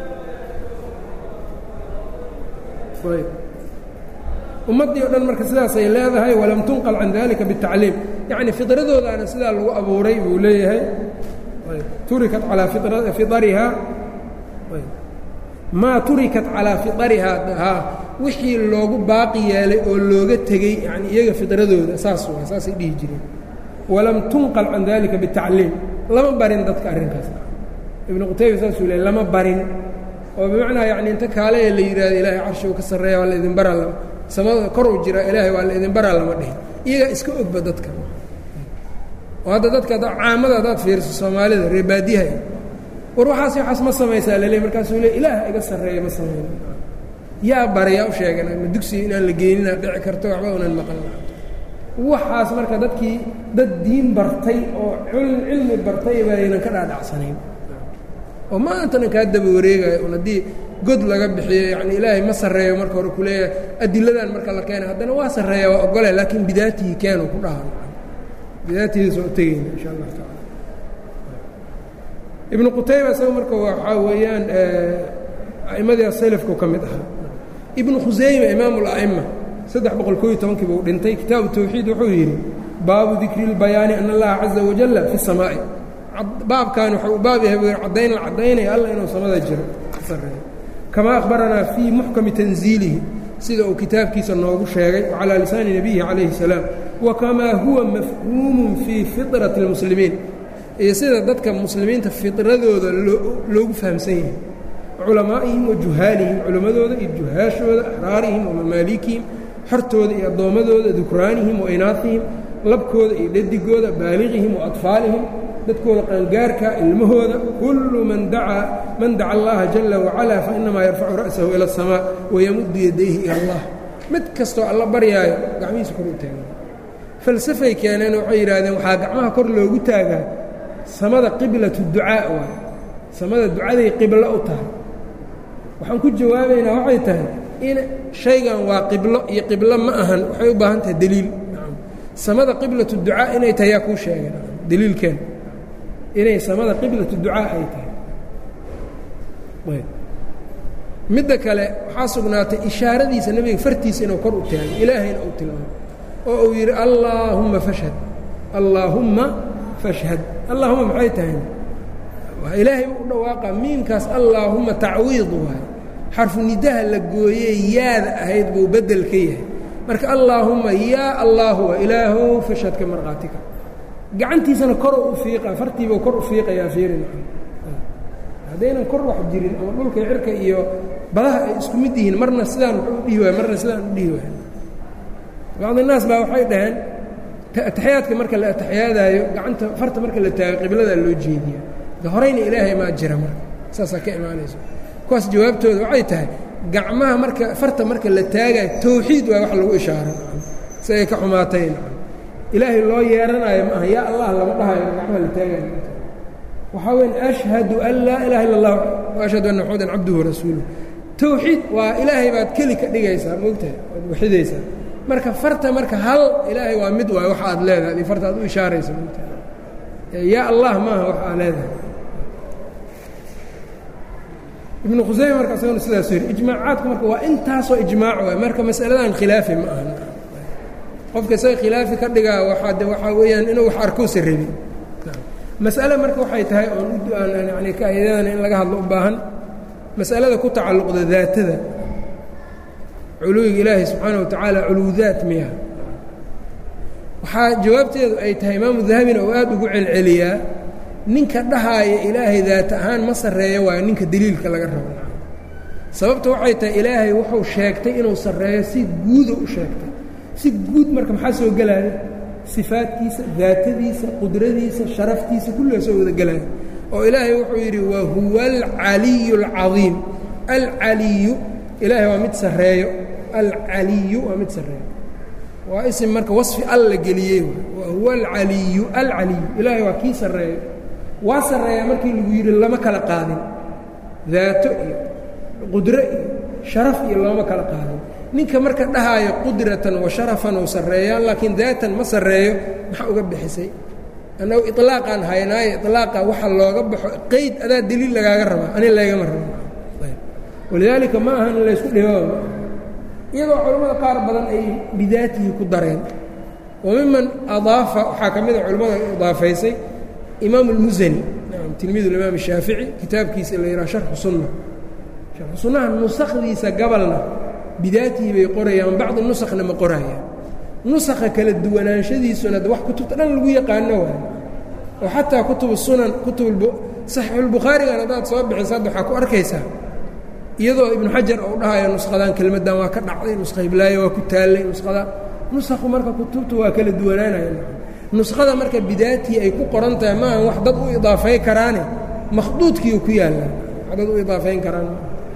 ummaddii o dhan marka sidaasay leedahay walam tunqal can dalika bالtacliim yacni fidradoodaana sidaa lagu abuuray buu leeyahay turikat calaa fiarihaa maa turikat calaa fiarihaa haa wixii loogu baaqi yeelay oo looga tegey yani iyaga fidradooda saas waa saasay dhihi jireen walam tunqal can dalika bitacliim lama barin dadka arrinkaas ibnu qutayba saasuu leey lama barin oo bimacnaa yacni inta kaale ee la yidhaahdo ilaahay carshigu ka sarreeya waa la idin baraa lama samada koruu jira ilaahay waa la idin baraa lama dhihin iyagaa iska ogba dadka oo hadda dadka caamada haddaad fiiriso soomaalida reer baadiyaha war waxaas waxaas ma samaysaa laleey markaasuu le ilaah iga sarreeya ma samayna yaa bara yaa u sheegan ma dugsiga inaan la geenina dhici karto waxba unan maqan waxaas marka dadkii dad diin bartay oo cilmi bartay baynan ka dhaadhacsanayn oo maantana kaa daba wareegayo un haddii god laga bixiyo yani ilaahay ma sarreeyo marka hore kuleeyahay adiladan marka la keena haddana waa sarreeya waa ogole laakiin bidaatihi keenu ku dhahan bidaatihiisa oo tegeyna insha allah taala ibnu qutayba isaga marka waxaa weeyaan a'immadii asalafku ka mid ahaa ibnu khusayma imaamu اla'ima saddex boqol koo iyo tobankii buu dhintay kitaabu tawxiid wuxuu yidhi baabu dikri اlbayaani ana allaha caza wajalla fi الsamaa'i baabkan waxa uu baab yahay buu yidhi caddayn la caddaynaya alla inuu samada jiro ka sarreeyo kama akhbaranaa fii muxkami tanziilihi sida uu kitaabkiisa noogu sheegay calaa lisaani nebiyihi calayhi الsalaam wa kamaa huwa mafhuumun fii fiطrati اlmuslimiin iyo sida dadka muslimiinta fidradooda loogu fahamsan yahay culamaa'ihim wa juhaalihim culammadooda iyo juhaashooda axraarihim wa mamaalikihim xortooda iyo addoommadooda dukraanihim wa inaafihim labkooda iyo dhadigooda baaliqihim wa atfaalihim dadkooda qaangaarka ilmahooda kullu man dacaa man daca allaha jala wacalaa fa inamaa yarfacu ra'sahu ila aلsamaa wayamuddu yadayhi ila allah mid kastoo alla baryaayo gacmihiisa kor u taagan falsafay keeneen waxay yidhaahdeen waxaa gacmaha kor loogu taagaa samada qiblatu ducaa waay samada ducaday qiblo u tahay waxaan ku jawaabaynaa waxay tahay in shaygan waa qiblo iyo qiblo ma ahan waxay u baahan tahay deliil samada qiblatu ducaa inay tahay yaa kuu sheegay deliilkeen inay samada qiblatu ducaa ay tahay midda kale waxaa sugnaatay ishaaradiisa nebiga fartiisa inuu kor u taagay ilaahayna uu tilmaamo oo uu yidhi allaahumma fashhad allaahumma fashhad allaahuma maxay tahay ilaahay u dhawaaqa miimkaas allaahumma tacwiid waay xarfu nidaha la gooyey yaada ahayd buu bedel ka yahay marka allaahumma yaa allaahu waa ilaahow fashhadka markaatika gacantiisana koro u fiiqa fartiibuu kor u fiiqayaa fiirin haddaynan kor wax jirin ama dhulka cirka iyo badaha ay isku mid yihiin marna sidaan wuxuu u dhihi waay marna sidaan u dhihi waay bacdi naas baa waxay dhaheen ataxiyaadka marka la ataxiyaadaayo gacanta farta marka la taago qibladaa loo jeediya horayna ilaahay maa jira marka saasaa ka imaanayso kuwaas jawaabtooda waxay tahay gacmaha marka farta marka la taagayo tawxiid waa wax lagu ishaaro si ay ka xumaatayn ilaahay loo yeeranaayo ma aha yaa allah lama dhahayo gacmaha la taagayo waxaa weyn ashhadu an laa ilaha illa اllah ashhadu anna maxamedan cabduhu rasuuluh tawxiid waa ilaahay baad keli ka dhigaysaa moogtahay waad waxidaysaa marka farta marka hal ilaahay waa mid waay waxa aad leedahay adii farta aad u ishaaraysa moogtahay yaa allah maaha wax aa leedahay ibnu khusayme marka isaguna sidaas yidhi ijmaacaadku marka waa intaasoo ijmaac waay marka masaladan khilaafi ma aha qofka isaga khilaafi ka dhigaa waaa de waxaa weeyaan inuu wax arkousa rabin mas'ale marka waxay tahay oon yani kaayadadana in laga hadlo u baahan mas'alada ku tacalluqda daatada culuwiga ilaahi subxaana wa tacaala culuwdaat miya waxaa jawaabteedu ay tahay imaamu dahabina oo aad ugu celceliyaa ninka dhahaaya ilaahay daat ahaan ma sarreeyo waayo ninka deliilka laga rabo sababta waxay tahay ilaahay wuxuu sheegtay inuu sarreeyo si guuda u sheegtay si guud marka maxaa soo gelaya sifaadkiisa daatadiisa qudradiisa sharaftiisa kulliga soo wada gelaya oo ilaahay wuxuu yidhi wa huwa alcaliyu alcadiim alcaliyu ilaahay waa mid sarreeyo alcaliyu waa mid sarreeyo waa isim marka wasfi alla geliyey wa huwa alcaliyu alcaliyu ilaahay waa kii sarreeyo waa sarreeyaa markii lagu yidhi lama kala qaadin daato iyo qudro iyo sharaf iyo looma kala qaadin ninka marka dhahaayo qudratan wa sharafan ou sarreeyaan laakiin daatan ma sarreeyo maxaa uga bixisay annagu ilaaqaan haynaayo ilaaqa waxa looga baxo qeyd adaa deliil lagaaga rabaa ani laygama rabo walidaalika ma aha in laysku dhibo iyadoo culammada qaar badan ay bidaatihi ku dareen wa miman adaafa waxaa ka mida culimmada idaafaysay imaam اlmusani nam tilmiid imaam الshaafici kitaabkiisa la yidhaha sharxu sunna sharxu sunnaha nusakdiisa gabalna bidaatihi bay qorayaan bacdi nusakna ma qorayaan nusakha kala duwanaanshadiisuna wax kutubta dhan lagu yaqaano waay oo xataa kutubu sunan kutub saxiixulbukhaarigan haddaad soo bixiso hadda waxaa ku arkaysaa iyadoo ibnu xajar ou dhahayo nusqadan kelmaddan waa ka dhacday nusqa hiblaayo waa ku taallay nusqada nusakhu marka kutubta waa kala duwanaanaya nusqada marka bidaatii ay ku qoran tahay maaha wax dad u idaafay karaane makhduudkiiu ku yaallaa wax dad u idaafayn karaan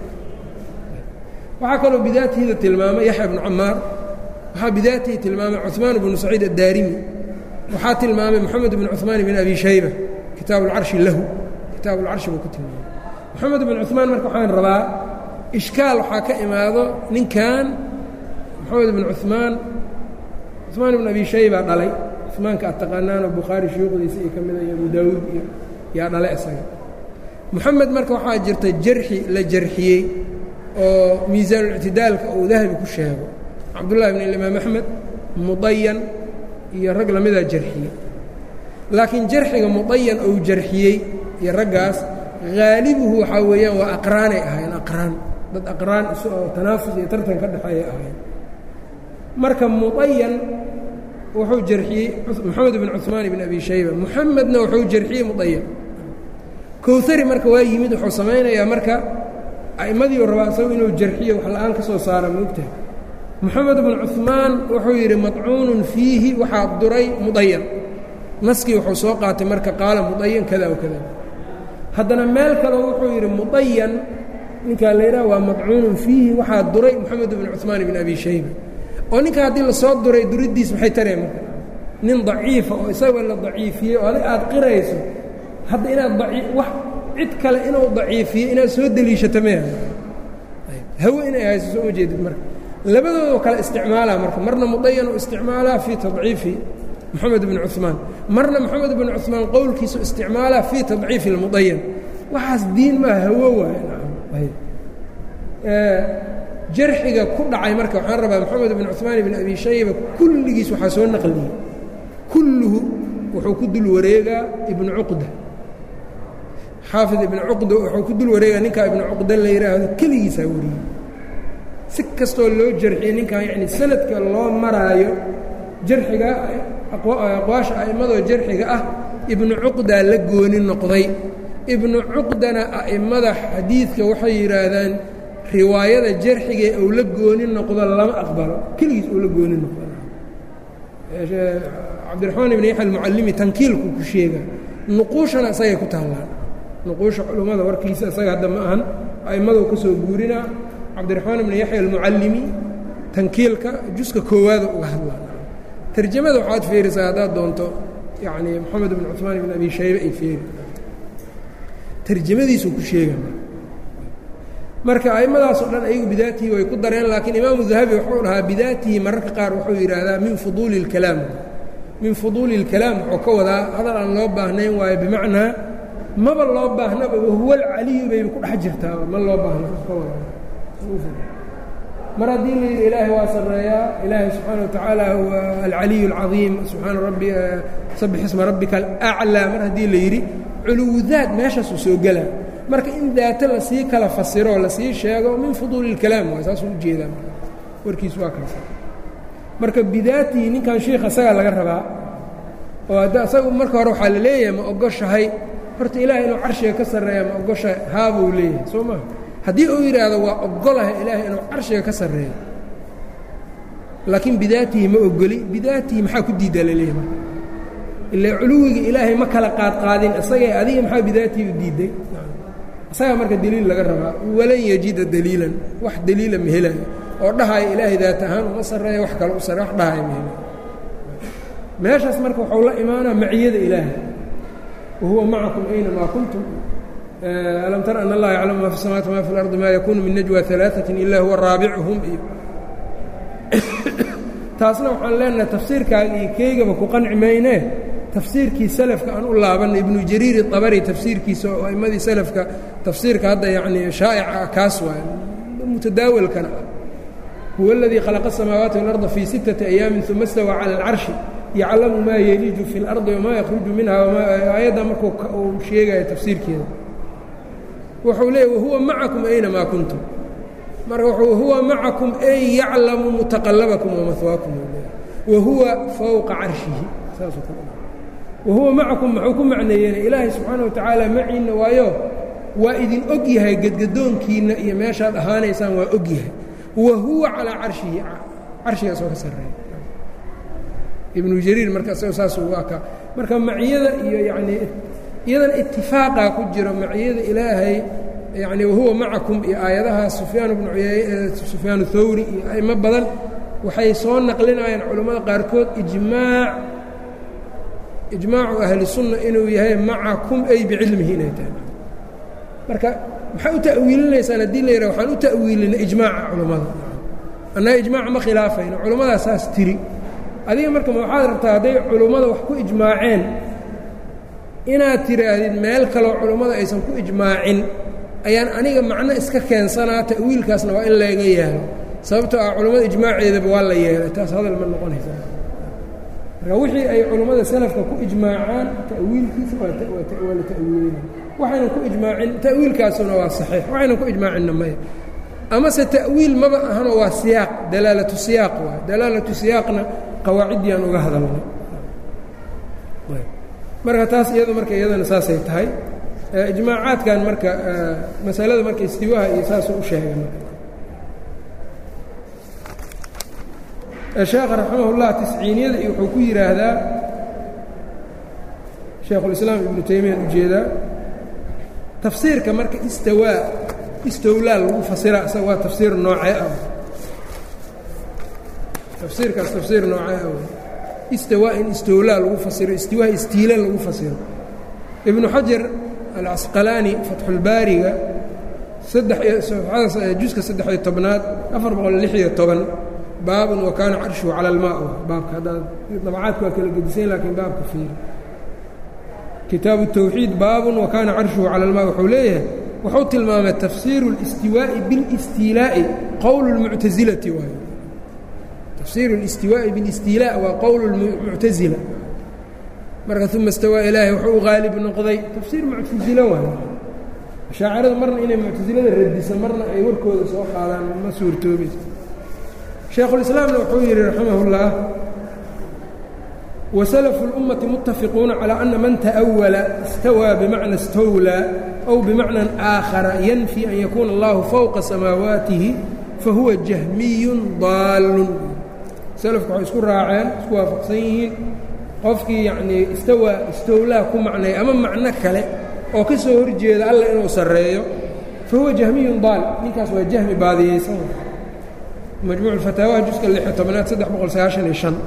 waxaa kaloo bidaatiida tilmaamay yaxya bnu camaar waxaa bidaatihi tilmaamay cuثmaan bnu saciid addaarimi waxaa tilmaamay moxamed bn cuثmaan bn abi shayba kitaabu اlcarshi lahu kitaabu اlcarshi buu ku tilmaamay moxamed bn cuثmaan marka waxaan rabaa ishkaal waxaa ka imaado ninkan moxamed bn cuثmaan cuثmaan bn abi shayba dhalay cuثmaanka ad taqaanaanoo bukhaari shuyuukhdiisa iyo ka mida iyo abu daawuud iyo yaa dhalay isaga moxamed marka waxaa jirta jarxi la jarxiyey oo miisaanulictidaalka uu dahabi ku sheego cabdullahi bn imaam axmed mudayan iyo rag lamidaa jarxiyey laakiin jarxiga mudayan ou jarxiyey iyo raggaas haalibuhu waxaa weeyaan waa aqraanay ahaayeen aqraan dad aqraan isu oo tanaafus iyo tartan ka dhexeeya ahaayeen marka mudayan wuxuu jarxiyey moxamed bn cuثmaan bn abi shayba muxamedna wuxuu jarxiyey mudayan kowhari marka waa yimid wuxuu samaynayaa marka a'imadiiu rabaa isagu inuu jarxiyo wax la-aan ka soo saara moogtahay moxamed bnu cuثmaan wuxuu yidhi madcuunun fiihi waxaa duray mudayan naskii wuxuu soo qaatay marka qaala mudayan kada o kada haddana meel kaleo wuxuu yidhi mudayan ninkaa la yidhaha waa madcuunun fiihi waxaa duray moxamed bnu cuثmaan bn abi shayba oo ninka haddii lasoo duray duriddiis maxay tareen marka nin daciifa oo isagoo la daciifiyey oo adig aad qirayso hadda inaad daii wax cid kale inuu daciifiyo inaad soo deliishato mea hawe inay hayso soo ma jeedid marka labadoodo kale isticmaalaa marka marna mudayan u isticmaalaa fii tadciifi moxamed bn cuثmaan marna moxamed bn cuثmaan qowlkiisu isticmaalaa fii tadciifi اlmudayan waxaas diin maa hawo waay jarxiga ku dhacay marka waxaan rabaa moxamed bn cuثmaan bn abi shayba kulligiis waxaa soo naqliyey kulluhu wuxuu ku dul wareegaa ibnu cuqda xaafid ibnu cuqda wuxuu ku dul wareegaa ninkaa ibnu cuqda la yidhaahdo keligiisaa wariyey si kastoo loo jarxiyey ninkan yacni sanadka loo maraayo jarxiga aqwaasha a'immadoo jarxiga ah ibnu cuqdaa la gooni noqday ibnu cuqdana a'immada xadiidka waxay yidhaahdaan riwaayada jarxigee ou la gooni noqdo lama aqbalo keligiis ou la gooni noqdo cabdiraxmaan ibn yaxya almucallimi tankiilku ku sheega nuquushana isagay ku taallaan nuquusha culummada warkiisa isaga hadda ma ahan a'immadou ka soo guurinaa cabdiraxmaan ibn yaxya almucallimi tankiilka juska koowaada uga hadlaan tarjamada waxaad fiirisaa haddaad doonto yacni moxamed ibn cuثmaan ibn abi shaybe ay feeri tarjamadiisuu ku sheega marka a'immadaasoo dhan ayagu bidaatihi way ku dareen laakiin imaamu dahabi wuxuu dhahaa bidaatihi mararka qaar wuxuu yidhaahdaa min fuduuli اlkalaam min fuduuli اlkalaam wuxuu ka wadaa hadal aan loo baahnayn waayo bimacnaa maba loo baahnaba wahuwa alcaliyu bayba ku dhex jirtaaba ma loo baahna ka wadaa mar haddii la yidhi ilaahay waa sarreeyaa ilaahay subxaana watacaala huwa alcaliyu اlcadiim subxaana rabbi sabix isma rabbika alaclaa mar haddii la yidhi culuwdaad meeshaasuu soo gelaa marka in daata lasii kala fasiro lasii sheego min fuduuli اlkalaam waay saasuu ujeedaa warkiis waa kaas marka bidaatihi ninkan shiikha isagaa laga rabaa oo hadda isagu marka hore waxaa la leeyahay ma ogoshahay horta ilaahay inuu carshiga ka sarreeya ma ogoshahay haabuu leeyahay soo maa haddii uu yidhaahdo waa ogolahay ilaahay inuu carshiga ka sarreeyo laakiin bidaatihi ma ogoli bidaatihi maxaa ku diidaa laleeyahay marka ila culuwiga ilaahay ma kala qaadqaadin isagay adiga maxaa bidaatihi u diiday isagaa marka deliil laga rabaa walan yajida daliilan wax deliila ma helayo oo dhahaya ilaahay daat ahaan uma sarreeya wax kale u sarre wax dhahaya ma helayo meeshaas marka waxuu la imaanaa maciyada ilaahay wahuwa macakum aynamaa kuntum alam tara an allaha yaclamu ma fi الsamawati ma fi اlardi ma yakunu min najwa ثalaaثaةi ila huwa raabicuhum iyo taasna waxaan leenahay tafsiirkaaga iyo keygaba ku qanci maynee tafsiirkii salafka aan u laabanna ibnu jariiri abari tafsiirkiisa oo aimmadii salafka tafsiirka hadda yacnii shaa'ica ah kaas waay mutadaawalkana ah huwa aladii khalaqa الsamaawaati waاlarda fii sittati ayaamin uma stawaa cala اlcarshi yaclamu maa yeliju fi اlardi wamaa yakhruju minha aayadda markuu uu sheegaya tafsiirkeeda wuxuu leeyay wahuwa macakum aynamaa kuntum marka wuxuu huwa macakum ay yaclamu mutaqallabakum wamahwaakum wahuwa fowqa carshihi saasuu ka wahuwa macakum muxuu ku macneeyeen ilaahay subxaana wa tacaala maciinna waayo waa idin og yahay gedgadoonkiinna iyo meeshaad ahaanaysaan waa og yahay wa huwa calaa carshihi carshigaas oo ka sarreeya ibnu jariir marka isago saas ugu akaa marka maciyada iyo yacnii iyadana itifaaqaa ku jiro maciyada ilaahay yacni wahuwa macakum iyo aayadahaas sufyaan bnu sufyaan thawri iyo a'imo badan waxay soo naqlinayaan culammada qaarkood ijmaac ijmaacu ahli sunna inuu yahay macakum ay bicilmihi inay tahay marka maxaa u ta'wiilinaysaan haddii la yidhaha waxaan u ta'wiilina ijmaaca culammada annaga ijmaaca ma khilaafayno culammadaa saas tiri adiga marka ma waxaad rabtaa hadday culummada wax ku ijmaaceen inaad tidhaahdid meel kaloo culummada aysan ku ijmaacin ayaan aniga macno iska keensanaa ta'wiilkaasna waa in laga yeelo sababtoo ah culummada ijmaaceedaba waa la yeelay taas hadal ma noqonaysa marka wixii ay culummada salafka ku ijmaacaan ta'wiilkiisa waa la ta'wiilina waxaynan ku ijmaacin ta'wiilkaasuna waa saxiix waxaynan ku ijmaacinna maya amase ta'wiil maba ahanoo waa siyaaq dalaalatu siyaaq waay dalaalatu siyaaqna qawaaciddii aan uga hadalnay marka taas iyado marka iyadana saasay tahay ijmaacaadkan marka masalada marka istiwaaha iyo saasuu u sheegay marka sheekha raximahullah tisciiniyada iyo wuxuu ku yidhaahdaa shaekhulislaam ibnu taymiyan ujeedaa tafsiirka marka istawaa istowlaa lagu fasira isaga waa tafsiir noocee ah tafsiirkaas tafsiir noocee ah istawaa in istowlaa lagu fasiro istiwaa istiila lagu fasiro ibnu xajar alcasqalaani fatxulbaariga juska saddex-iyo tobnaad afar boqol lix iyo toban baabun wa kaana carshuhu cala almaa baabka haddaad dabacaadku waa kala gedisayn laakiin baabka fiiri kitaabu الtawxiid baabun wa kaana carshuhu cala almaa wuxuu leeyahay wuxuu tilmaamay tafsiiru اlistiwaaءi biاlistiilaa'i qowl اlmuctasilati waay tafsiiru اlistiwaaءi biاlistiilaa waa qowl اlmuctasila marka uma istawaa ilaahay wuxuu u qaalib noqday tafsiir muctasilo waay ashaacirada marna inay muctasilada radiso marna ay warkooda soo qaadaan ma suurtoobayso shaekhulislaamna wuxuu yidhi raximah اllah وسلف الأمة متفقون على أن من تأول استوى بمعنى استولى أو بمعنى آخر ينفي أن يكون الله فوق سماواته فهو جهمي ضال سلفku waxay isku raaceen isku waafaqsan yihiin qofkii yacnii istawa istowlaa ku macnay ama macno kale oo ka soo horjeeda alla inuu sarreeyo fahuwa jahmiyun daal ninkaas waa jahmi baadiyeysan majmuuc الfataawaha juska lixiyo tobnaad saddex boqol sagaashan iyo شhan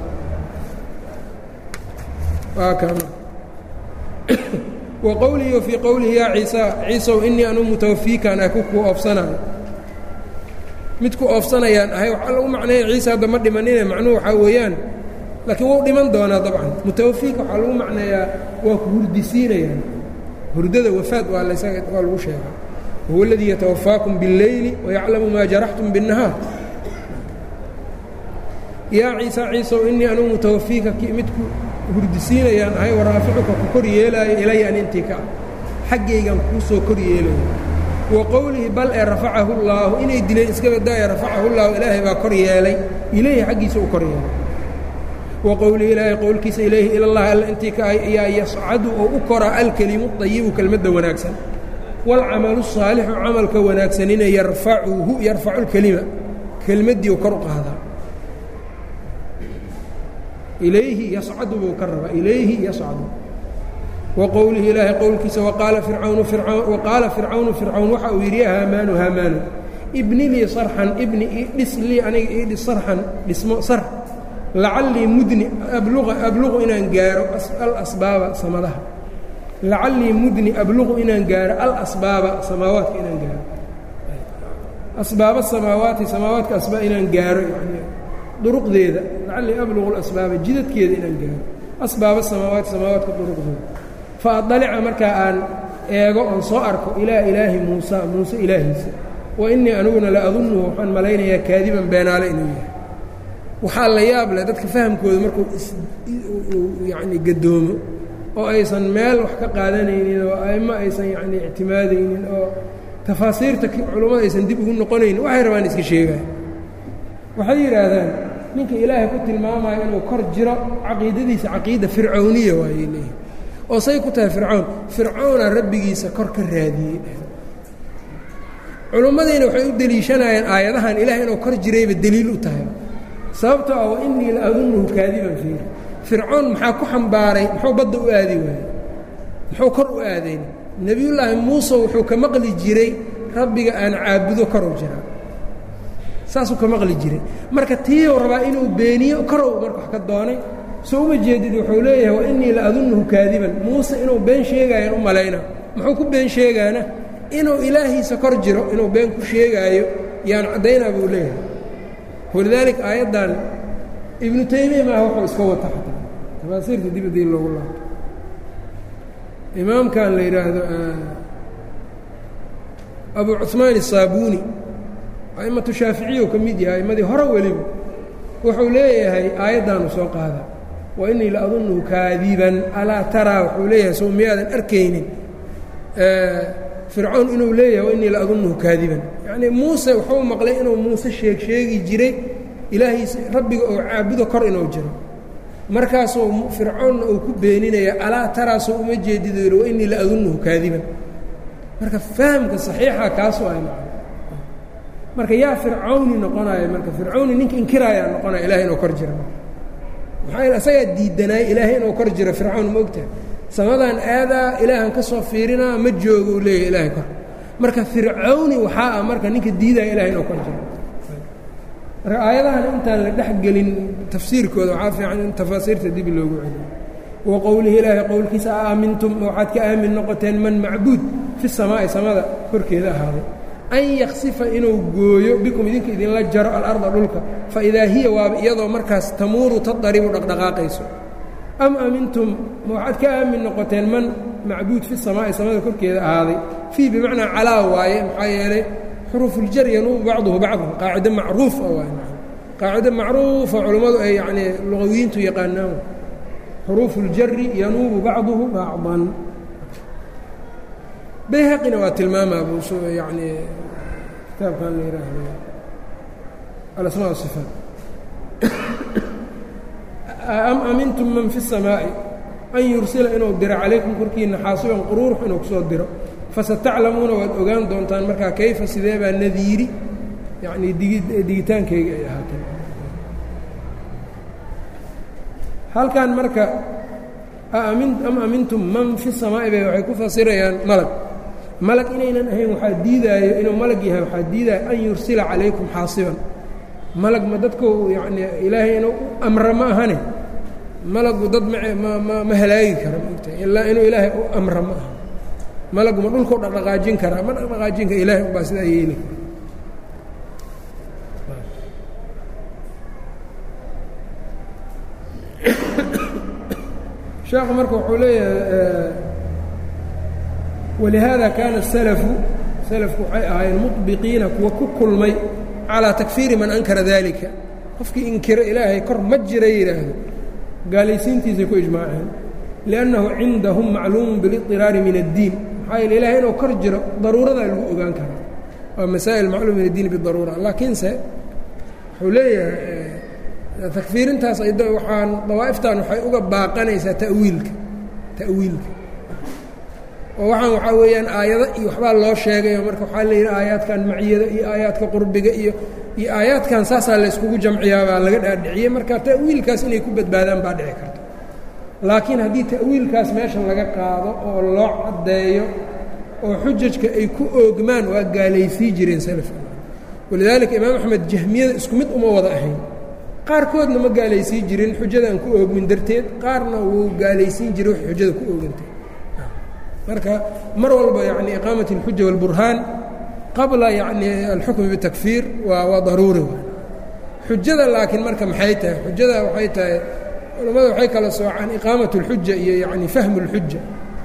wa qowlihi fii qowlihi yaa ciisa ciisow innii anuu mutawafiikaan ah ku kuu oofsanaayo mid ku oofsanayaan ahay waxaa lagu macneeya ciise hadda ma dhimanine macnuhu waxaa weeyaan laakiin wuu dhiman doonaa dabcan mutawafiika waxaa lagu macneeyaa waa ku hurdisiinayaan hurdada wafaad waa laysaga waa lagu sheegaa wahuwa aladii yatawafaakum biاlleyli wayaclamu maa jaraxtum biالnahaar yaa ciisa ciisow innii anuu mutawafiika midku hurdisiinayaan ahay waraaficuka ku kor yeelaayo ilaya an intii ka ah xaggaygan kuu soo kor yeelayo wa qowlihi bal ee rafacahu llaahu inay dileen iska badaaye rafacahu llaahu ilaahay baa kor yeelay ilayhi xaggiisa u kor yeelay wa qowlihi ilaahay qowlkiisa ilayhi ilallahi alla intii ka ahy ayaa yascadu oo u koraa alkelimu dayibu kelmadda wanaagsan waalcamalu saalixu camalka wanaagsanina yarfacuhu yarfacu lkelima kelmaddii u kor u qaadaa ilayhi yascadu buu ka rabaa ilayhi yascadu wa qowlihi ilaahay qowlkiisa waqaala fircawnu waqaala fircawnu fircawn waxa uu yidhi ya haamaanu haamaanu ibni lii sarxan ibni idhis lii aniga iidhis sarxan dhismo sar lacallii mudni abluqa abluqu inaan gaaro alasbaaba samadaha lacallii mudni abluqu inaan gaaro alasbaaba samaawaadka inaan gaaro asbaaba samaawaati samaawaadka asbaa inaan gaaro yani duruqdeeda lacallii abluqu lasbaaba jidadkeeda inaan gaaro asbaaba samaawaati samaawaadka duruqdeeda fa adalica markaa aan eego oon soo arko ilaa ilaahi muusa muuse ilaahiisa wa innii aniguna la adunnuhu waxaan malaynayaa kaadiban beenaale inuu yahay waxaa la yaab leh dadka fahamkooda markuu yacni gadoomo oo aysan meel wax ka qaadanaynin oo aimo aysan yacni ictimaadaynin oo tafaasiirta culummada aysan dib ugu noqonaynin waxay rabaan iska sheegaan waxay yidhaahdaan ninka ilaahay ku tilmaamayo inuu kor jiro caqiidadiisa caqiida fircawniya waayey leeyihi oo say ku tahay fircawn fircawna rabbigiisa kor ka raadiyey culummadiina waxay u deliishanayaan aayadahan ilaah inuu kor jirayba deliil u tahay sababtoo ah wa innii la adunuhu kaadiban fiiri fircoon maxaa ku xambaaray muxuu badda u aadi waayey muxuu kor u aadayn nebiyullaahi muuse wuxuu ka maqli jiray rabbiga aan caabudo korow jiraa saasuu ka maqli jiray marka tiiou rabaa inuu beeniyo korow marka wax ka doonay soo uma jeedid wuxuu leeyahay wa innii la adunuhu kaadiban muuse inuu been sheegaayaan u malayna muxuu ku been sheegaana inuu ilaahiisa kor jiro inuu been ku sheegaayo yaan caddaynaa buu leeyahay walidaalika aayaddan ibnu taymiya maaha wuxuu iska wata xataa tafaasiirta dib adii loogu laabto imaamkan la yidhaahdo abu cuثmaan الsaabuuni a'immatu shaaficiyu ka mid yahay aimmadii hore weliba wuxuu leeyahay aayaddaanu soo qaada wa innii la adunuhu kaadiban alaa taraa wuxuu leeyahay sow miyaadan arkaynin fircoon inuu leeyahay wa innii la adunuhu kaadiban yacnii muuse wuxuu maqlay inuu muuse sheeg sheegi jiray ilaahiisa rabbiga oo caabudo kor inuu jiro markaasuu fircoonna uu ku beeninaya alaa taraasoo uma jeedido yidhi wa innii la adunuhu kaadiban marka fahamka saxiixa kaasoo ay macno marka yaa fircawni noqonaya marka fircawni ninka inkiraayaa noqonaya ilahay inuu kor jira maxaa yeel asagaa diidanaaya ilaahay inuu kor jiro fircawn ma ogtahay samadan aadaa ilaahan ka soo fiirinaa ma joogo uu leeyahay ilaahay kor marka fircawni waxaa ah marka ninka diidaya ilahay inuu kor jiro marka aayadahan intaan la dhex gelin tafsiirkooda waxaa fiican in tafaasiirta dib loogu celiyo wa qowlihi ilaahay qowlkiisa a aamintum waxaad ka aamin noqoteen man macbuud fi samaa'i samada korkeeda ahaaday an yaksifa inuu gooyo bikum idinka idinla jaro alarda dhulka faidaa hiya waaba iyadoo markaas tamuuru tadaribu dhaqdhaqaaqayso am amintum ma waxaad ka aamin noqoteen man macbuud fi samaa'i samada korkeeda ahaaday fii bimacnaa calaa waaye maxaa yeelay xuruufuljar yanuubu bacduhu bacdan qaacido macruufa waay qaacido macruufa culammadu ay yacnii luqawiyiintu yaqaanaan xuruufu اljari yanuubu bacduhu bacdan bayhaqina waa tilmaamaa buu yani kitaabkan la yidhaahdo alasmaa wasifaat am amintum man fi الsamaaءi an yursila inuu diro calaykum korkiina xaasiban quruurux inuu kusoo diro fasataclamuuna waad ogaan doontaan markaa kayfa sidee baa nadiiri yanii digitaankayga ay ahaatee halkan marka am amintum man fi samaa'i bay waxay ku fasirayaan malag malag inaynan ahayn waxaa diidaayo inuu malag yahay waxaa diidaayo an yursila calaykum xaasiban malag ma dadku yanii ilaahay inuu u amra ma ahane malagu dad ma ma ma halaagi kara maogta ilaa inuu ilaahay u amra ma aha malagu ma dhulkau dhaqdhaqaajin karaa ma dhaqdhaqaajin kara ilahay ubaa sidaa yeeli sheekhu marka wuxuu leeyahay walihaada kaana الsalafu salafku waxay ahaayeen muطbiqiina kuwa ku kulmay calىa takfiiri man ankara dalika qofkii inkiro ilaahay kor ma jira yidhaahdo gaalaysiintiisay ku ijmaaceen liannahu cindahum macluumu biliطiraari min addiin maxaa yeele ilahay inuu kor jiro daruuradaa lagu ogaan karaa waa masaa'il macluum min addiin bidaruura laakiinse wuxuu leeyahay takfiirintaas waxaan dawaa'iftan waxay uga baaqanaysaa ta'wiilka ta'wiilka oo waxaan waxaa weeyaan aayado iyo waxbaa loo sheegayo marka waxaa la yidhi aayaadkan maciyada iyo aayaadka qurbiga iyo iyo aayaadkan saasaa layskugu jamciyaa baa laga dhaadhiciyey marka ta'wiilkaas inay ku badbaadaan baa dhici karta laakiin haddii ta'wiilkaas meesha laga qaado oo loo caddeeyo oo xujajka ay ku oogmaan waa gaalaysii jireen salafka walidaalika imaam axmed jahmiyada isku mid uma wada ahayn qaarkoodna ma gaalaysii jirin xujadaan ku oogmin darteed qaarna wuu gaalaysiin jiray wax xujada ku oogantay marka mar walba yani iqaamat اlxuja wاlburhaan qabla yani alxukmi bitakfiir waa waa daruuri xujada laakiin marka maxay tahay xujada waxay tahay culammada waxay kala soocaan iqaamat اlxuja iyo yani fahmu اlxuja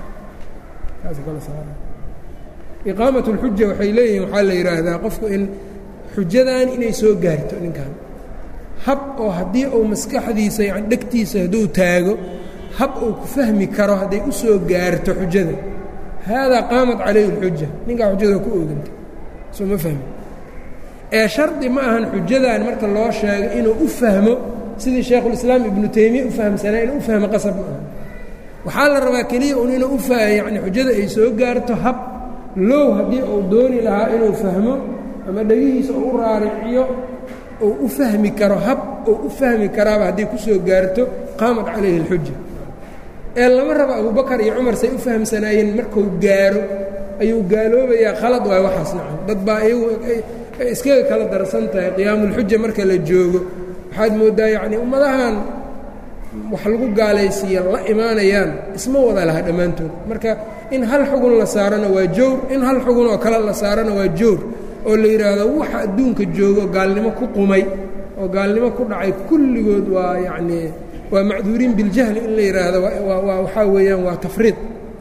iqaamat اlxuja waxay leeyihin waxaa la yidhaahdaa qofku in xujadan inay soo gaarto ninkan hab oo haddii uu maskaxdiisa yani dhegtiisa hadduu taago hab uu ku fahmi karo hadday u soo gaarto xujada haadaa qaamat calayhi اlxuja ninkaa xujada ku ooganta soo ma fahmi ee shardi ma ahan xujadan marka loo sheego inuu u fahmo sidii shaykhulislaam ibnu taymiya u fahamsanaa inuu u fahmo qasab ma aha waxaa la rabaa keliya un inuu u yani xujada ay soo gaarto hab low haddii uu dooni lahaa inuu fahmo ama dhegihiisa uu u raariciyo uu u fahmi karo hab uu u fahmi karaaba hadday ku soo gaarto qaamat calayhi اlxuja ee lama rabo abubakar iyo cumar say u fahamsanaayeen markuu gaaro ayuu gaaloobayaa khalad waay waxaas nacan dad baa iyagu iskaga kala darsan tahay qiyaamulxuja marka la joogo waxaad mooddaa yacni ummadahan wax lagu gaalaysiiya la imaanayaan isma wada laha dhammaantood marka in hal xugun la saarana waa jowr in hal xugun oo kale la saarana waa jowr oo la yidhaahdo waxa adduunka joogo gaalnimo ku qumay oo gaalnimo ku dhacay kulligood waa yacnii waa macduuriin biljahli in la yidhaahdo waa waxaa weeyaan waa tafriid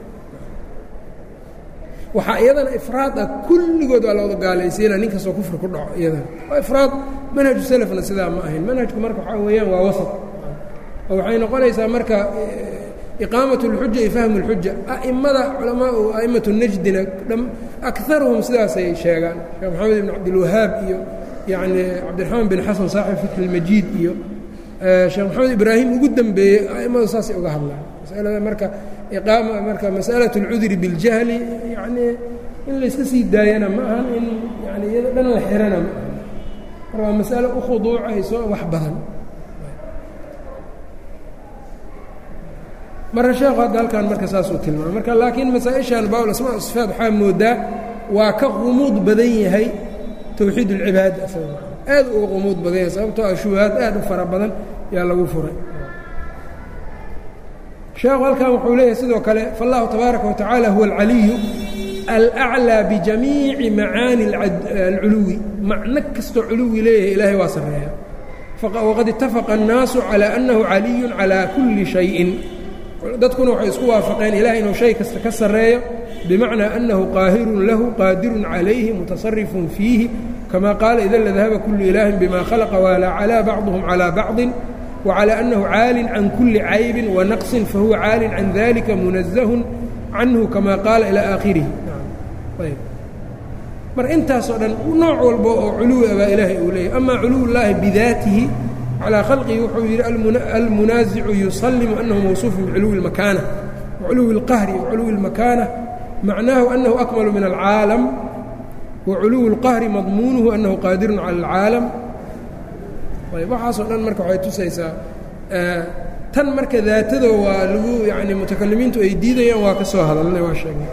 waxaa iyadana ifraad ah kulligood waa looda gaalaysiina nin kastoo kufri ku dhaco iyadana waa ifraad manhaju salafna sidaa ma ahayn manhajku marka waxaa weeyaan waa wasat oo waxay noqonaysaa marka iqaamat اlxuja iyo fahmu اlxuja a'immada culamaau a'immatu najdina akaruhum sidaasay sheegaan sheekh maxamed ibn cabdilwahaab iyo yacni cabdiraxmaan bin xasan saaxib fatxi اlmajiid iyo sheekh maxamed ibraahim ugu dembeeyey a'immadu saasay uga hadlaan masalada marka iqaama marka mas'alaة اlcudri biاljahli yacnii in layska sii daayana ma ahan in yani iyado dhan la xirana ma ahan marka waa mas'alo u khuduucayso wax badan marka sheekhu hadda halkan marka saasuu tilmaamay marka laakiin masaa-ishan bawl asmaa sifaat waxaa moodaa waa ka qumuud badan yahay towxiid اlcibaada aad uga qumuud badan yahay sababtoo ah shubahaad aad u fara badan yaa lagu furay sheekhu halkan wuxuu leeyahay sidoo kale faالlahu tabaaraka watacaala huwa alcaliyu alأclىa bijamiici macaani alculuwi macno kastoo culuwi leeyahay ilaahay waa sarreeya waqad itafaqa الnaasu calى annahu caliyu calى kuli شhayءin dadkuna waxay isku waafaqeen ilahay inuu shay kasta ka sarreeyo bimacnaa annahu qaahirun lahu qaadirun calayhi mutasarifun fiihi kama qaala ida ladahaba kulu ilaahin bima khalaqa waalaa calaa bacduhum calaa bacdin wacalى annahu caalin can kuli caybin wanaqsin fahuwa caalin can dalika munazahun canhu kama qaala ilaa aakhirihi mar intaasoo dhan nooc walba oo culuwi a baa ilaahay uu leeyahy ama culuw llaahi bidaatihi calىa khalqihi wuxuu yidhi almunaasicu yusalimu annahu mawsuufun biculuwi اlmakaana waculuwi اlqahri waculuwi اlmakaana macnaahu annahu akmalu min alcaalam waculuwi اlqahri madmuunuhu annahu qaadirun cala اlcaalam ayb waxaasoo dhan marka waxay tusaysaa tan marka daatado waa lagu yani mutakalimiintu ay diidayaan waa ka soo hadalnay waa sheegnay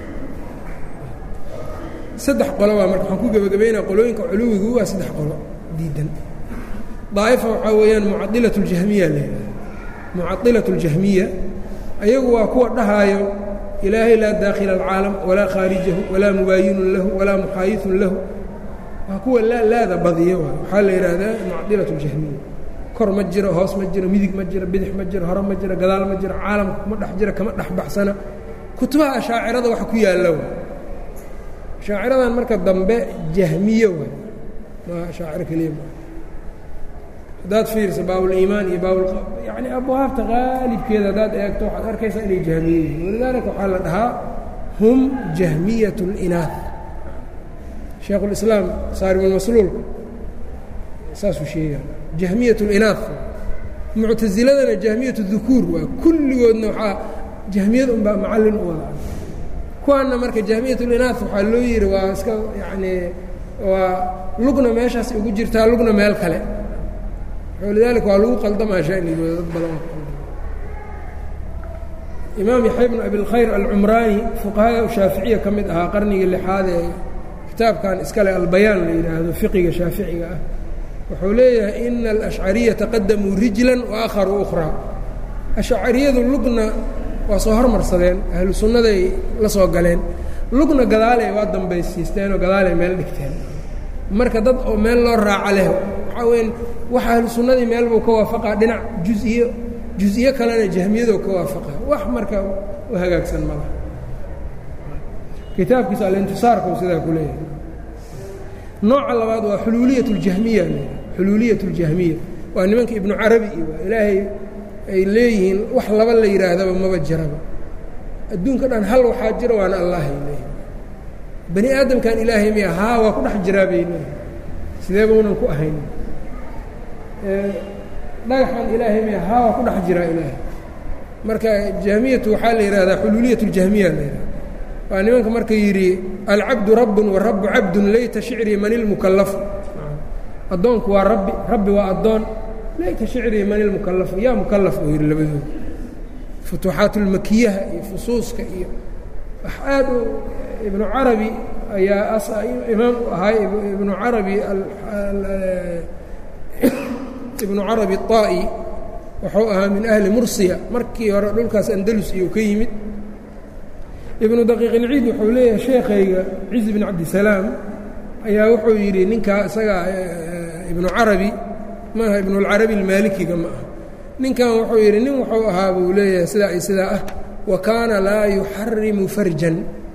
saddex qolo waa marka waxaan ku gebagabaynaa qolooyinka culuwigu waa saddex qolo diidan daa'ifa waxaa weeyaan mucadilat اljahmiya leedahay mucadilat اljahmiya ayagu waa kuwa dhahaayo ilaahay laa daakhila alcaalam walaa khaarijahu walaa mubaayinun lahu walaa muxaayidun lahu waa kuwa laa laada badiya waay waxaa la yidhaahdaa mucadilat اljahmiya kor ma jiro hoos ma jiro midig ma jiro bidix ma jiro hore ma jiro gadaal ma jiro caalamka kuma dhex jira kama dhex baxsana kutubaha ashaacirada waxa ku yaalla waay ashaaciradan marka dambe jahmiye waay ma ashaaciro keliya ma haddaad fiirsa baabuliimaan iyo baabul yani abwaabta qaalibkeeda haddaad eegto waxaad arkaysaa inay jahmiye yihiin walidaalika waxaa la dhahaa hum jahmiyat اlinaah shaekhulislaam saaribulmasluulka saasuu sheegaa jahmiyat اlinaah muctasiladana jahmiyat اdukuur waa kulligoodna waxaa jahmiyad unbaa macallin u wada kuwaanna marka jahmiyat اlinaah waxaa loo yihi waa iska yacni waa lugna meeshaas ugu jirtaa lugna meel kale lidalika waa lagu qaldamaa shanigooda dad badan imaam yaxya bnu abilkhayr alcumraani fuqahada shaaficiya ka mid ahaa qarnigii lixaad ee kitaabkan iskale albayaan la yidhaahdo fiqiga shaaficiga ah wuxuu leeyahay ina alashcariya taqadamuu rijlan wa akharuu ukhraa ashcariyadu lugna waa soo hormarsadeen ahlu sunnaday la soo galeen lugna gadaaley waa dambaysiisteenoo gadaaley meel dhigteen marka dad oo meel loo raaco leh waxaa weyan waxa ahlu sunnadii meel buu ka waafaqaa dhinac juziyo juziyo kalena jahmiyadoo ka waafaqa wax marka u hagaagsan malaha kitaabkiisa alintisaarkuu sidaa ku leeyahay nooca labaad waa xuluuliyat اljahmiya xuluuliyat اljahmiya waa nimanka ibnu carabi iyo waa ilaahay ay leeyihiin wax laba la yidhaahdaba maba jiraba adduunka dhan hal waxaa jira waana allahay leeyahy bani aadamkan ilaahay miya haa waa ku dhex jiraa bay leeyihin sideeba unan ku ahayn dhagaxan ilaahay miya haa waa ku dhex jiraa ilaahay marka jahmiyatu waxaa la yidhahdaa xuluuliyat اljahmiya la yidhahda waa nimanka marka yidhi alcabdu rabbun warabu cabdun layta shicrii man ilmukallafu addoonku waa rabbi rabbi waa addoon layta shicrii man ilmukallafu yaa mukallaf uu yidhi labadooda futuuxaatulmakiyaha iyo fusuuska iyo wax aad u ibnu carabi ayaa imaam u ahaa ibnu carabi ibnu carabi الطaa'i wuxuu ahaa min ahli mursiya markii hore dhulkaas andalus iyuu ka yimid ibnu daqiiq ilciid wuxuu leeyahay sheekhayga cizi bn cabdisalaam ayaa wuxuu yidhi ninkaa isagaa ibnu carabi maaha ibnuاlcarabi اlmaalikiga ma aha ninkan wuxuu yidhi nin wuxuu ahaa buu leeyahay sidaa iyo sidaa ah wa kaana laa yuxarimu farjan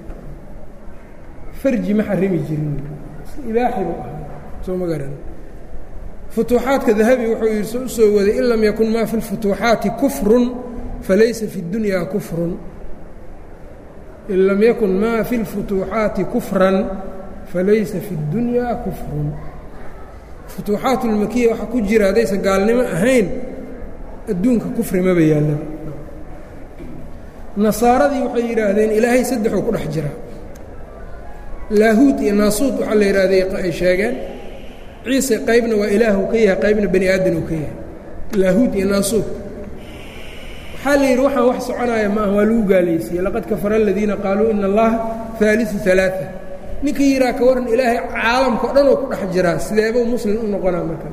farji ma xarimi jirin ibaaxi buu ahaa soo ma garan futuuxaadka dahabi wuxuu yidhi u soo waday in lam yakun maa fi اlfutuuxaati kufrun falaysa fi اddunya kufrun in lam yakun maa fi اlfutuuxaati kufran falaysa fi اddunya kufrun futuuxaat ulmakiya waxaa ku jira haddaysan gaalnimo ahayn adduunka kufri maba yaalla nasaaradii waxay yidhaahdeen ilaahay saddexuu ku dhex jiraa laahuud iyo naasuud waxaa la yidhahday ay sheegeen ciise qaybna waa ilaah uu ka yahay qaybna bani aadan uu ka yahay laahuud iyo naasuud waxaa la yidhi waxaan wax soconaya ma aha waa lagu gaalaysiiyey laqad kafara aladiina qaaluu ina allaha haaliu ثalaaثa ninkii yidhaha ka waran ilaahay caalamka o dhan oo ku dhex jiraa sideebuu muslim u noqonaa marka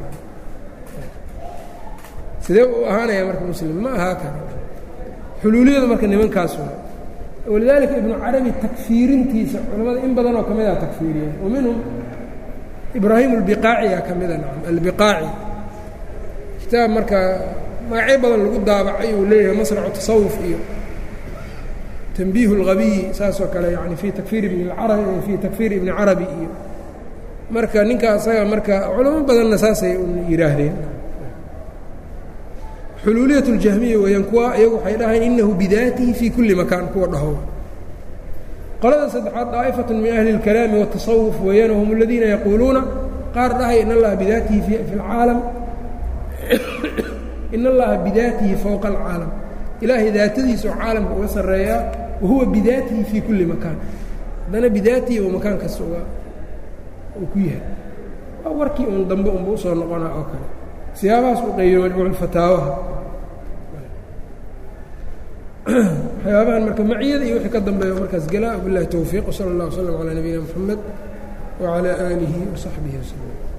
sidee u ahaanaya marka muslim ma ahaa kara xuluuliyadu marka nimankaas waa walidaalika ibnu carabi takfiirintiisa culimmada in badan oo ka mid a takfiiriyeen wa minhum ibraahim albiqaaciyaa ka mida nacam albiqaaci kitaab marka magacyo badan lagu daabacay uu leeyahay masracu tasawuf iyo tanbiihu اlhabiyi saasoo kale yani fii takfiir ibni arabi fii takfiir ibni carabi iyo marka ninka asaga marka culamo badanna saasay yidhaahdeen xuluuliyat اljahmiya weeyaan kuwa iyagu waxay dhahayn inahu bidaatihi fii kulli makaan kuwa dhaho qolada saddexaad daa'ifaة min ahli اlkalaami wالtasawuf weeyaan whm aladiina yaquuluuna qaar dhahay in allaha bidaatihi fi اlcaalam in allaha bidaatihi fowqa اlcaalam ilaahay daatadiisa oo caalamka uga sarreeyaa wahuwa bidaatihi fii kulli makaan haddana bidaatihi oo makaan kasta uga uu ku yahay waa warkii uun dambe unba usoo noqonaa oo kale siyaabahaas u qaybiyo majmuuculfataawaha waxyaabahan marka maciyada iyo wixii ka dambeeya markaas galaa bilahi towfiiq wsala اllah wslm calaa nabiyina mxamed wacalaa aalihi wasaxbihi waslm